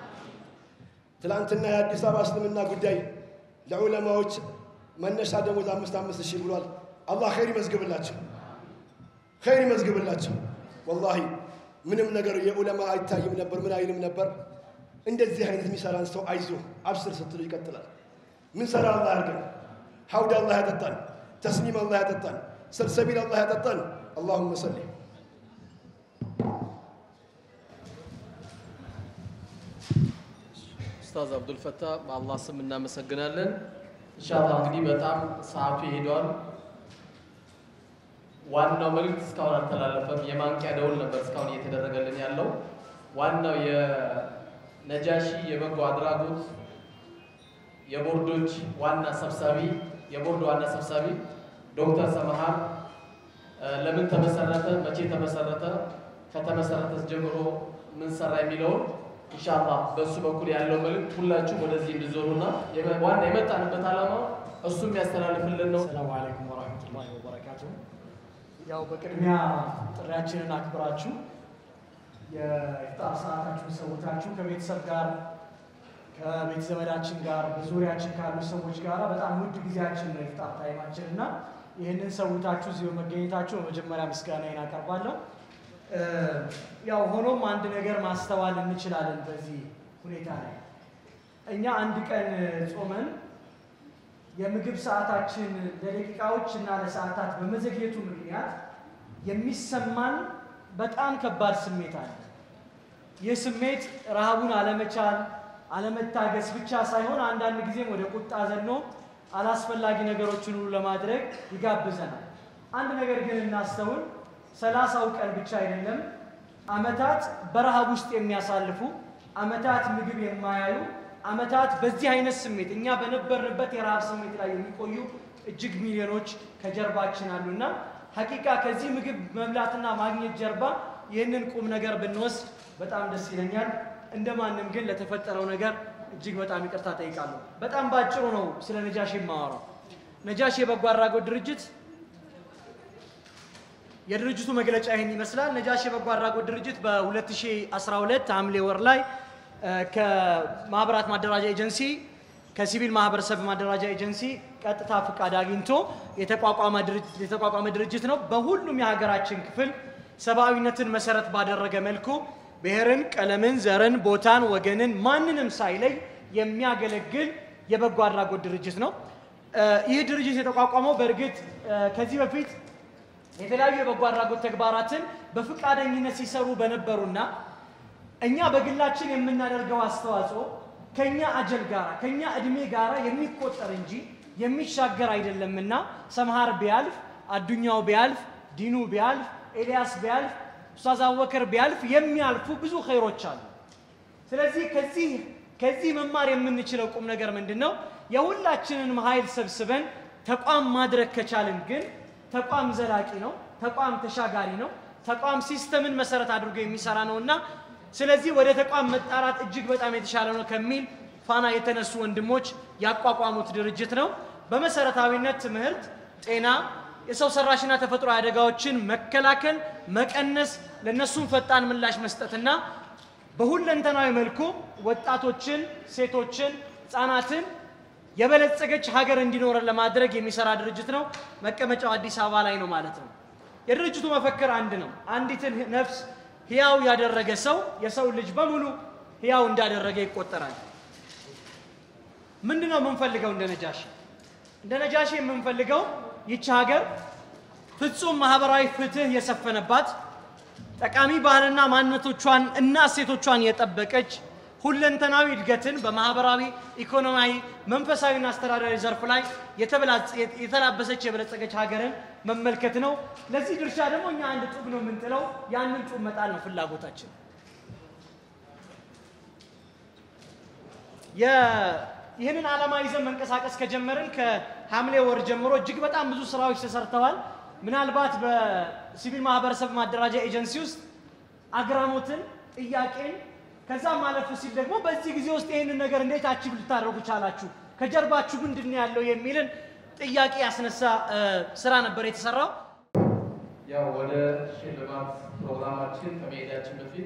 ትላንትና የአዲስ አበባ እስልምና ጉዳይ ለዑለማዎች መነሻ ደሞዝ አምስት አምስት ሺህ ብሏል። አላህ ኸይር ይመዝግብላቸው፣ ኸይር ይመዝግብላቸው። ወላሂ ምንም ነገር የዑለማ አይታይም ነበር፣ ምን አይልም ነበር። እንደዚህ አይነት የሚሰራን ሰው አይዞ አብስር ስትሉ ይቀጥላል። ምን ሰራ አላህ ያርገን። ሐውድ አላህ ያጠጣን፣ ተስኒም አላህ ያጠጣን፣ ሰልሰቢል አላህ ያጠጣን። አላሁመ ሰሊ ኡስታዝ አብዱልፈታ በአላህ ስም እናመሰግናለን። ኢንሻአላህ እንግዲህ በጣም ሰዓቱ ይሄዷል። ዋናው መልእክት እስካሁን አልተላለፈም። የማንቂያ ደውል ነበር እስካሁን እየተደረገልን ያለው። ዋናው የነጃሺ የበጎ አድራጎት የቦርዶች ዋና ሰብሳቢ የቦርድ ዋና ሰብሳቢ ዶክተር ሰመሃር ለምን ተመሰረተ፣ መቼ ተመሰረተ፣ ከተመሰረተስ ጀምሮ ምን ሰራ የሚለውን ኢንሻአላህ በእሱ በኩል ያለው መልእክት ሁላችሁም ወደዚህ እንድዞሩና ዋና የመጣንበት ዓላማ እሱ የሚያስተላልፍልን ነው። ሰላሙ አለይኩም ወራህመቱላሂ ወበረካቱ። ያው በቅድሚያ ጥሪያችንን አክብራችሁ የኢፍጣር ሰዓታችሁን ሰውታችሁ ከቤተሰብ ጋር ከቤተ ዘመዳችን ጋር በዙሪያችን ካሉ ሰዎች ጋር በጣም ውድ ጊዜያችን ነው ኢፍጣር ታይማችን እና ይህንን ሰውታችሁ እዚህ በመገኘታችሁ በመጀመሪያ ምስጋናዬን አቀርባለሁ። ያው ሆኖም አንድ ነገር ማስተዋል እንችላለን በዚህ ሁኔታ ላይ እኛ አንድ ቀን ጾመን የምግብ ሰዓታችን ለደቂቃዎች እና ለሰዓታት በመዘግየቱ ምክንያት የሚሰማን በጣም ከባድ ስሜት አለ። ይህ ስሜት ረሃቡን አለመቻል፣ አለመታገስ ብቻ ሳይሆን አንዳንድ ጊዜም ወደ ቁጣ ዘኖ አላስፈላጊ ነገሮችን ሁሉ ለማድረግ ይጋብዘናል። አንድ ነገር ግን እናስተውል። ሰላሳው ቀን ብቻ አይደለም፣ አመታት በረሃብ ውስጥ የሚያሳልፉ አመታት ምግብ የማያዩ አመታት በዚህ አይነት ስሜት እኛ በነበርንበት የረሃብ ስሜት ላይ የሚቆዩ እጅግ ሚሊዮኖች ከጀርባችን አሉና ሐቂቃ ከዚህ ምግብ መብላትና ማግኘት ጀርባ ይህንን ቁም ነገር ብንወስድ በጣም ደስ ይለኛል። እንደማንም ግን ለተፈጠረው ነገር እጅግ በጣም ይቅርታ ጠይቃለሁ። በጣም ባጭሩ ነው ስለ ነጃሽ የማወራው። ነጃሽ የበጎ አድራጎት ድርጅት የድርጅቱ መግለጫ ይህን ይመስላል። ነጃሽ የበጎ አድራጎት ድርጅት በ2012 ሐምሌ ወር ላይ ከማህበራት ማደራጃ ኤጀንሲ ከሲቪል ማህበረሰብ ማደራጃ ኤጀንሲ ቀጥታ ፍቃድ አግኝቶ የተቋቋመ ድርጅት ነው። በሁሉም የሀገራችን ክፍል ሰብአዊነትን መሰረት ባደረገ መልኩ ብሔርን፣ ቀለምን፣ ዘርን፣ ቦታን፣ ወገንን ማንንም ሳይለይ የሚያገለግል የበጎ አድራጎት ድርጅት ነው። ይህ ድርጅት የተቋቋመው በእርግጥ ከዚህ በፊት የተለያዩ የበጎ አድራጎት ተግባራትን በፍቃደኝነት ሲሰሩ በነበሩና እኛ በግላችን የምናደርገው አስተዋጽኦ ከኛ አጀል ጋር ከኛ እድሜ ጋር የሚቆጠር እንጂ የሚሻገር አይደለምና ሰምሃር ቢያልፍ፣ አዱኛው ቢያልፍ፣ ዲኑ ቢያልፍ፣ ኤልያስ ቢያልፍ፣ ኡስታዝ አቡበከር ቢያልፍ የሚያልፉ ብዙ ኸይሮች አሉ። ስለዚህ ከዚህ ከዚህ መማር የምንችለው ቁም ነገር ምንድን ነው? የሁላችንንም ኃይል ሰብስበን ተቋም ማድረግ ከቻልን ግን ተቋም ዘላቂ ነው። ተቋም ተሻጋሪ ነው። ተቋም ሲስተምን መሰረት አድርጎ የሚሰራ ነውና ስለዚህ ወደ ተቋም መጣራት እጅግ በጣም የተሻለ ነው ከሚል ፋና የተነሱ ወንድሞች ያቋቋሙት ድርጅት ነው። በመሰረታዊነት ትምህርት፣ ጤና፣ የሰው ሰራሽና ተፈጥሯዊ አደጋዎችን መከላከል፣ መቀነስ፣ ለእነሱም ፈጣን ምላሽ መስጠትና በሁለንተናዊ መልኩ ወጣቶችን፣ ሴቶችን፣ ህፃናትን የበለጸገች ሀገር እንዲኖረን ለማድረግ የሚሰራ ድርጅት ነው። መቀመጫው አዲስ አበባ ላይ ነው ማለት ነው። የድርጅቱ መፈክር አንድ ነው። አንዲትን ነፍስ ህያው ያደረገ ሰው የሰው ልጅ በሙሉ ህያው እንዳደረገ ይቆጠራል። ምንድን ነው የምንፈልገው? እንደ ነጃሺ እንደ ነጃሺ የምንፈልገው ይቺ ሀገር ፍጹም ማህበራዊ ፍትህ የሰፈነባት ጠቃሚ ባህልና ማንነቶቿን እና እሴቶቿን የጠበቀች ሁለንተናዊ እድገትን በማህበራዊ፣ ኢኮኖሚያዊ፣ መንፈሳዊና አስተዳዳሪ ዘርፍ ላይ የተበላጸ- የተላበሰች የበለጸገች ሀገርን መመልከት ነው። ለዚህ ድርሻ ደግሞ እኛ አንድ ጡብ ነው የምንጥለው። ያንን ጡብ መጣል ነው ፍላጎታችን። የ- ይህንን ዓላማ ይዘን መንቀሳቀስ ከጀመርን ከሐምሌ ወር ጀምሮ እጅግ በጣም ብዙ ስራዎች ተሰርተዋል። ምናልባት በሲቪል ማህበረሰብ ማደራጃ ኤጀንሲ ውስጥ አግራሞትን፣ ጥያቄን ከዛም ማለፍ ሲል ደግሞ በዚህ ጊዜ ውስጥ ይህንን ነገር እንዴት አቺቭ ልታደርጉ ቻላችሁ፣ ከጀርባችሁ ምንድን ነው ያለው የሚልን ጥያቄ ያስነሳ እ፣ ስራ ነበር የተሰራው። ያው ወደ ሽልማት ፕሮግራማችን ከመሄዳችን በፊት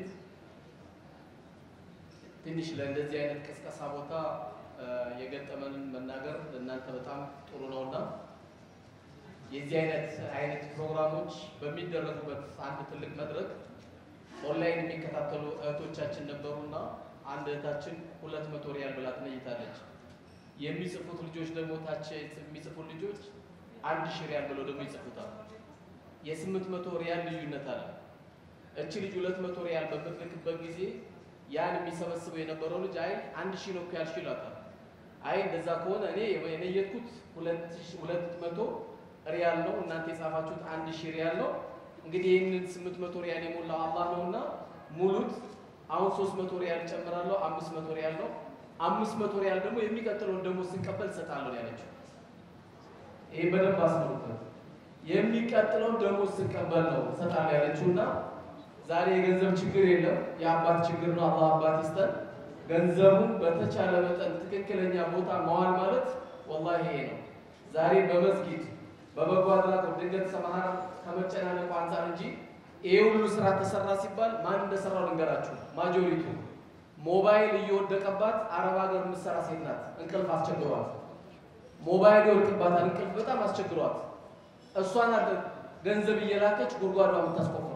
ትንሽ ለእንደዚህ አይነት ቅስቀሳ ቦታ እ፣ የገጠመንን መናገር ለእናንተ በጣም ጥሩ ነውና የዚህ አይነት አይነት ፕሮግራሞች በሚደረጉበት አንድ ትልቅ መድረክ ኦንላይን የሚከታተሉ እህቶቻችን ነበሩና አንድ እህታችን ሁለት መቶ ሪያል ብላ ትነይታለች። የሚጽፉት ልጆች ደግሞ ታች የሚጽፉት ልጆች አንድ ሺህ ሪያል ብለው ደግሞ ይጽፉታል። የስምንት መቶ ሪያል ልዩነት አለ። እቺ ልጅ ሁለት መቶ ሪያል በምትልክበት ጊዜ ያን የሚሰበስበው የነበረው ልጅ አይ አንድ ሺህ ነው እኮ ያልሽው ይላታል። አይ እንደዛ ከሆነ እኔ የነየትኩት ሁለት ሺህ- ሁለት መቶ ሪያል ነው፣ እናንተ የጻፋችሁት አንድ ሺህ ሪያል ነው። እንግዲህ ይህንን ስምንት መቶ ሪያል የሞላው አላህ ነውና ሙሉት። አሁን ሶስት መቶ ሪያል ጨምራለሁ፣ አምስት መቶ ሪያል ነው። አምስት መቶ ሪያል ደግሞ የሚቀጥለውን ደግሞ ስንቀበል እሰጣለሁ ነው ያለችው። ይሄ በደንብ አስመሩበት። የሚቀጥለውን ደግሞ ስንቀበል ነው እሰጣለሁ ያለችው እና ዛሬ የገንዘብ ችግር የለም፣ የአባት ችግር ነው። አላህ አባት ይስጠን። ገንዘቡን በተቻለ መጠን ትክክለኛ ቦታ መዋል ማለት ወላሂ ይሄ ነው። ዛሬ በመስጊድ በበጎ አድራጎት ድንገት ሰማሃራ ከመጨናነቁ አንጻር እንጂ ይሄ ሁሉ ስራ ተሰራ ሲባል ማን እንደሰራው ልንገራችሁ። ማጆሪቱ ሞባይል እየወደቀባት አረብ ሀገር የምትሰራ ሴት ናት። እንቅልፍ አስቸግሯት፣ ሞባይል ይወድቅባታል። እንቅልፍ በጣም አስቸግሯት፣ እሷን ገንዘብ እየላከች ጉድጓዷ የምታስቆፍረው።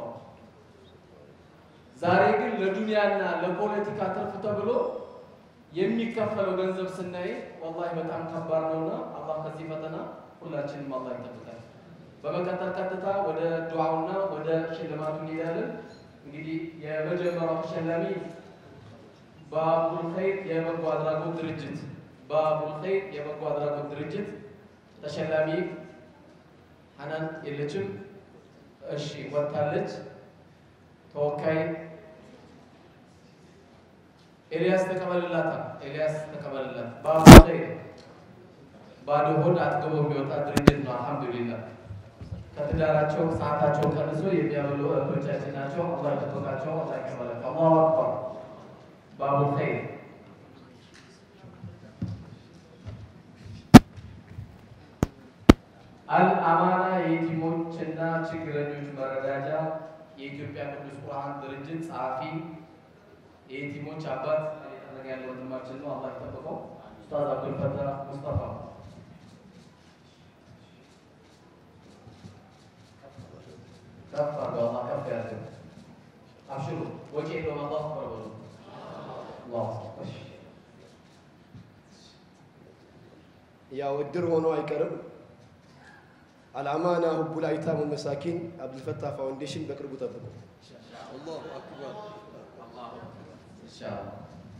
ዛሬ ግን ለዱንያና ለፖለቲካ ትርፍ ተብሎ የሚከፈለው ገንዘብ ስናይ ወላሂ በጣም ከባድ ነውና አላህ ከዚህ ፈተና ሁላችንም አላህ ይጠብቃል። በመቀጠል ቀጥታ ወደ ዱዓውና ወደ ሽልማቱ እንሄዳለን። እንግዲህ የመጀመሪያው ተሸላሚ ባቡል ኸይር የበጎ አድራጎት ድርጅት ባቡል ኸይር የበጎ አድራጎት ድርጅት ተሸላሚ ሀናን የለችም። እሺ ወጥታለች። ተወካይ ኤልያስ ተቀበልላታ። ኤልያስ ተቀበልላት። ባቡል ኸይር ባዶ ሆድ አጥግቦ የሚወጣ ድርጅት ነው። አልሐምዱሊላህ ከትዳራቸው ሰዓታቸውን ቀንሶ የሚያበሉ እህቶቻችን ናቸው። አላህ ይጠብቃቸው፣ አላህ ይቀበላቸው። አላሁ አክበር። ባቡል ኸይር አልአማና የየቲሞችና ችግረኞች መረዳጃ የኢትዮጵያ ቅዱስ ቁርአን ድርጅት ጸሐፊ የየቲሞች አባት እየጠረገ ያለ ወንድማችን ነው። አላህ ይጠብቀው። ኡስታዝ አብዱልፈታህ ሙስጠፋ ከፍ አድርገው አላህ ከፍ ያድርገው። አብሽሩ ወጪ የለውም። አላሁ አክበር በሉ። አላሁ አክበር። እሺ። ያው እድር ሆኖ አይቀርም። አልአማና ሁቡል አይታም መሳኪን አብዱልፈታህ ፋውንዴሽን በቅርቡ ጠብቁ። አላሁ አክበር። ኢንሻአላህ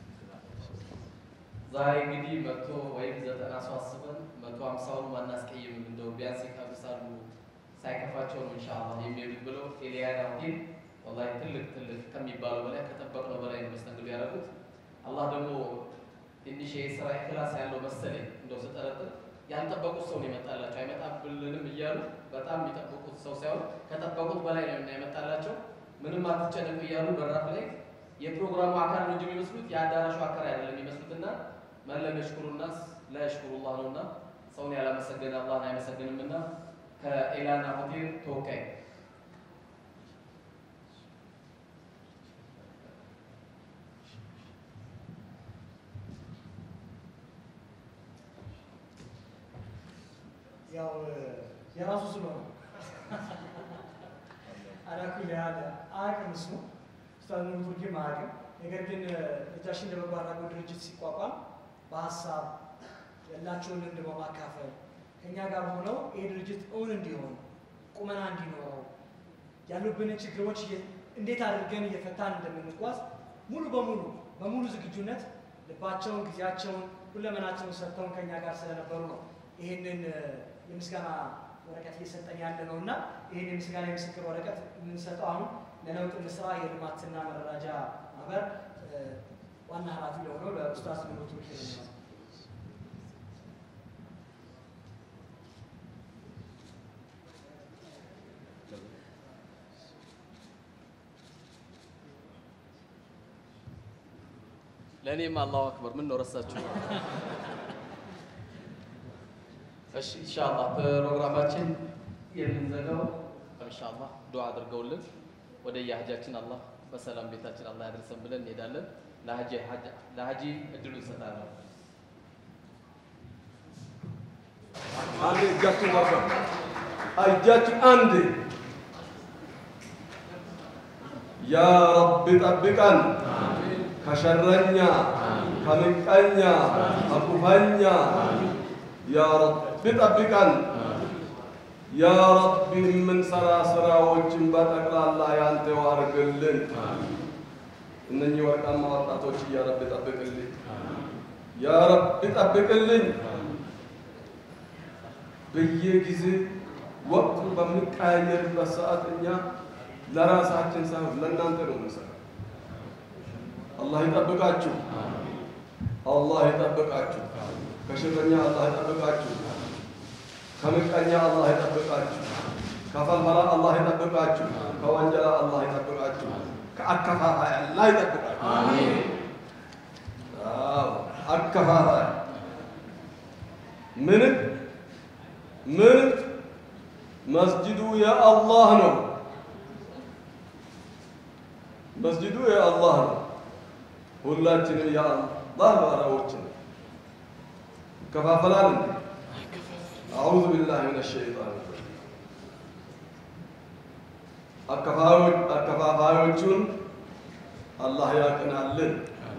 ዛሬ እንግዲህ መቶ ወይም ዘጠና ሰው አስበን መቶ ሀምሳውን ማናስቀይምም እንደው ቢያንስ ይቀብሳሉ ሳይከፋቸው ነው ኢንሻአላህ የሚሄዱት ብለው ኤልያና ሆቴል ወላሂ ትልቅ ትልቅ ከሚባለው በላይ ከጠበቅነው በላይ ነው መስተንግዶ ያደረጉት። አላህ ደግሞ ትንሽ የስራ ክላስ ያለው መሰለኝ እንደው ስጠረጥር ያልጠበቁት ሰው ነው የመጣላቸው። አይመጣብልንም እያሉ በጣም የሚጠብቁት ሰው ሳይሆን ከጠበቁት በላይ ነው እና የመጣላቸው። ምንም አትጨነቁ እያሉ በራፍ ላይ የፕሮግራሙ አካል ነው እንጂ የሚመስሉት የአዳራሹ አካል አይደለም የሚመስሉትና መለም የሽኩሩ ናስ ላ የሽኩሩ ላህ ነውና ሰውን ያላመሰገነ አላህን አይመሰግንምና ከኤላና ሆቴል ተወካይ ያው የራሱ ስለሆነ አላኩል ያለ አያውቅም እሱ ኡስታዝ ኑሩ ቱርኪም አያውቅም። ነገር ግን ነጃሺን ለበጎ አድራጎት ድርጅት ሲቋቋም በሀሳብ ያላቸውን ልምድ በማካፈል ከእኛ ጋር ሆነው ይህ ድርጅት እውን እንዲሆን ቁመና እንዲኖረው ያሉብንን ችግሮች እየ- እንዴት አድርገን እየፈታን እንደምንጓዝ ሙሉ በሙሉ በሙሉ ዝግጁነት ልባቸውን፣ ጊዜያቸውን፣ ሁለመናቸውን ሰጥተውን ከእኛ ጋር ስለነበሩ ነው ይህንን እ፣ የምስጋና ወረቀት እየሰጠን ያለ ነው እና ይህን የምስጋና የምስክር ወረቀት የምንሰጠው አሁን ለለውጥ እንስራ የልማትና መረዳጃ ማህበር እ፣ ዋና ኃላፊ ለሆነው ለኡስታዝ ኑሩ ቱርኪ ነው። ለእኔም አላሁ አክበር ምን ነው ረሳችሁ? እሺ ኢንሻአላህ ፕሮግራማችን የምንዘጋው ኢንሻአላህ ዱዓ አድርገውልን ወደ የሀጃችን አላህ በሰላም ቤታችን አላህ ያደርሰን ብለን እንሄዳለን። ለሀጂ ለሀጂ እድሉ እንሰጣለን። አንድ እጃችን ወርዶ እጃችን አንድ ያ ረቢ ጠብቀን ከሸረኛ ከምቀኛ ከኩፈኛ ያ ረቢ ጠብቀን ያ ረቢ የምንሰራ ስራዎችን በጠቅላላ ያንተው አድርግልን። እነኚህ ወርቃማ ወጣቶች ያ ረቢ ጠብቅልኝ፣ ያ ረቢ ጠብቅልኝ። በየጊዜ ወቅቱ በሚቀያየርበት ሰዓት እኛ ለራሳችን ሳይሆን ለእናንተ ነው የምንሰራው። አላህ ይጠብቃችሁ፣ አላህ ይጠብቃችሁ፣ ከሽረኛ አላህ ይጠብቃችሁ፣ ከምቀኛ አላህ ይጠብቃችሁ፣ ከፈልፈላ አላህ ይጠብቃችሁ፣ ከወንጀላ አላህ ይጠብቃችሁ፣ ከአከፋፋይ አላህ ይጠብቃችሁ። አዎ አከፋፋይ ምንም ምን መስጅዱ የአላህ ነው። መስጅዱ የአላህ ነው። ሁላችንም የአላህ ባሪያዎች ነን። ይከፋፈላል እንዴ? አዑዙ ቢላሂ ሚነ ሸይጣን አከፋፋዮቹን አላህ ያቅናልን።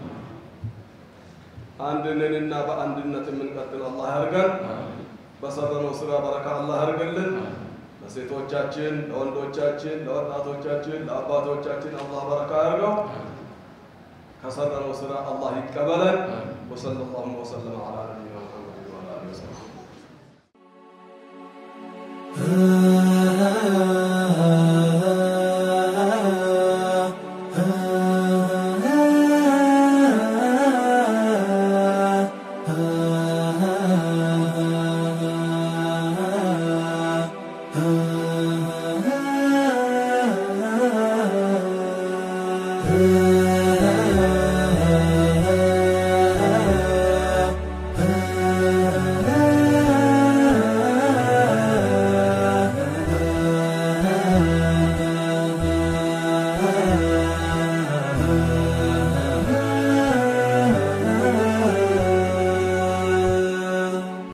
አንድነንና በአንድነት የምንቀጥል አላህ ያርገን። በሰራነው ስራ በረካ አላህ ያርግልን። ለሴቶቻችን፣ ለወንዶቻችን፣ ለወጣቶቻችን፣ ለአባቶቻችን አላህ በረካ ያርገው። ከሰራነው ስራ አላህ ይቀበለን። ወሰለላሁ ወሰለም ዐላ ነቢይና ሙሐመድ ወዐላ አሊሂ ወሰለም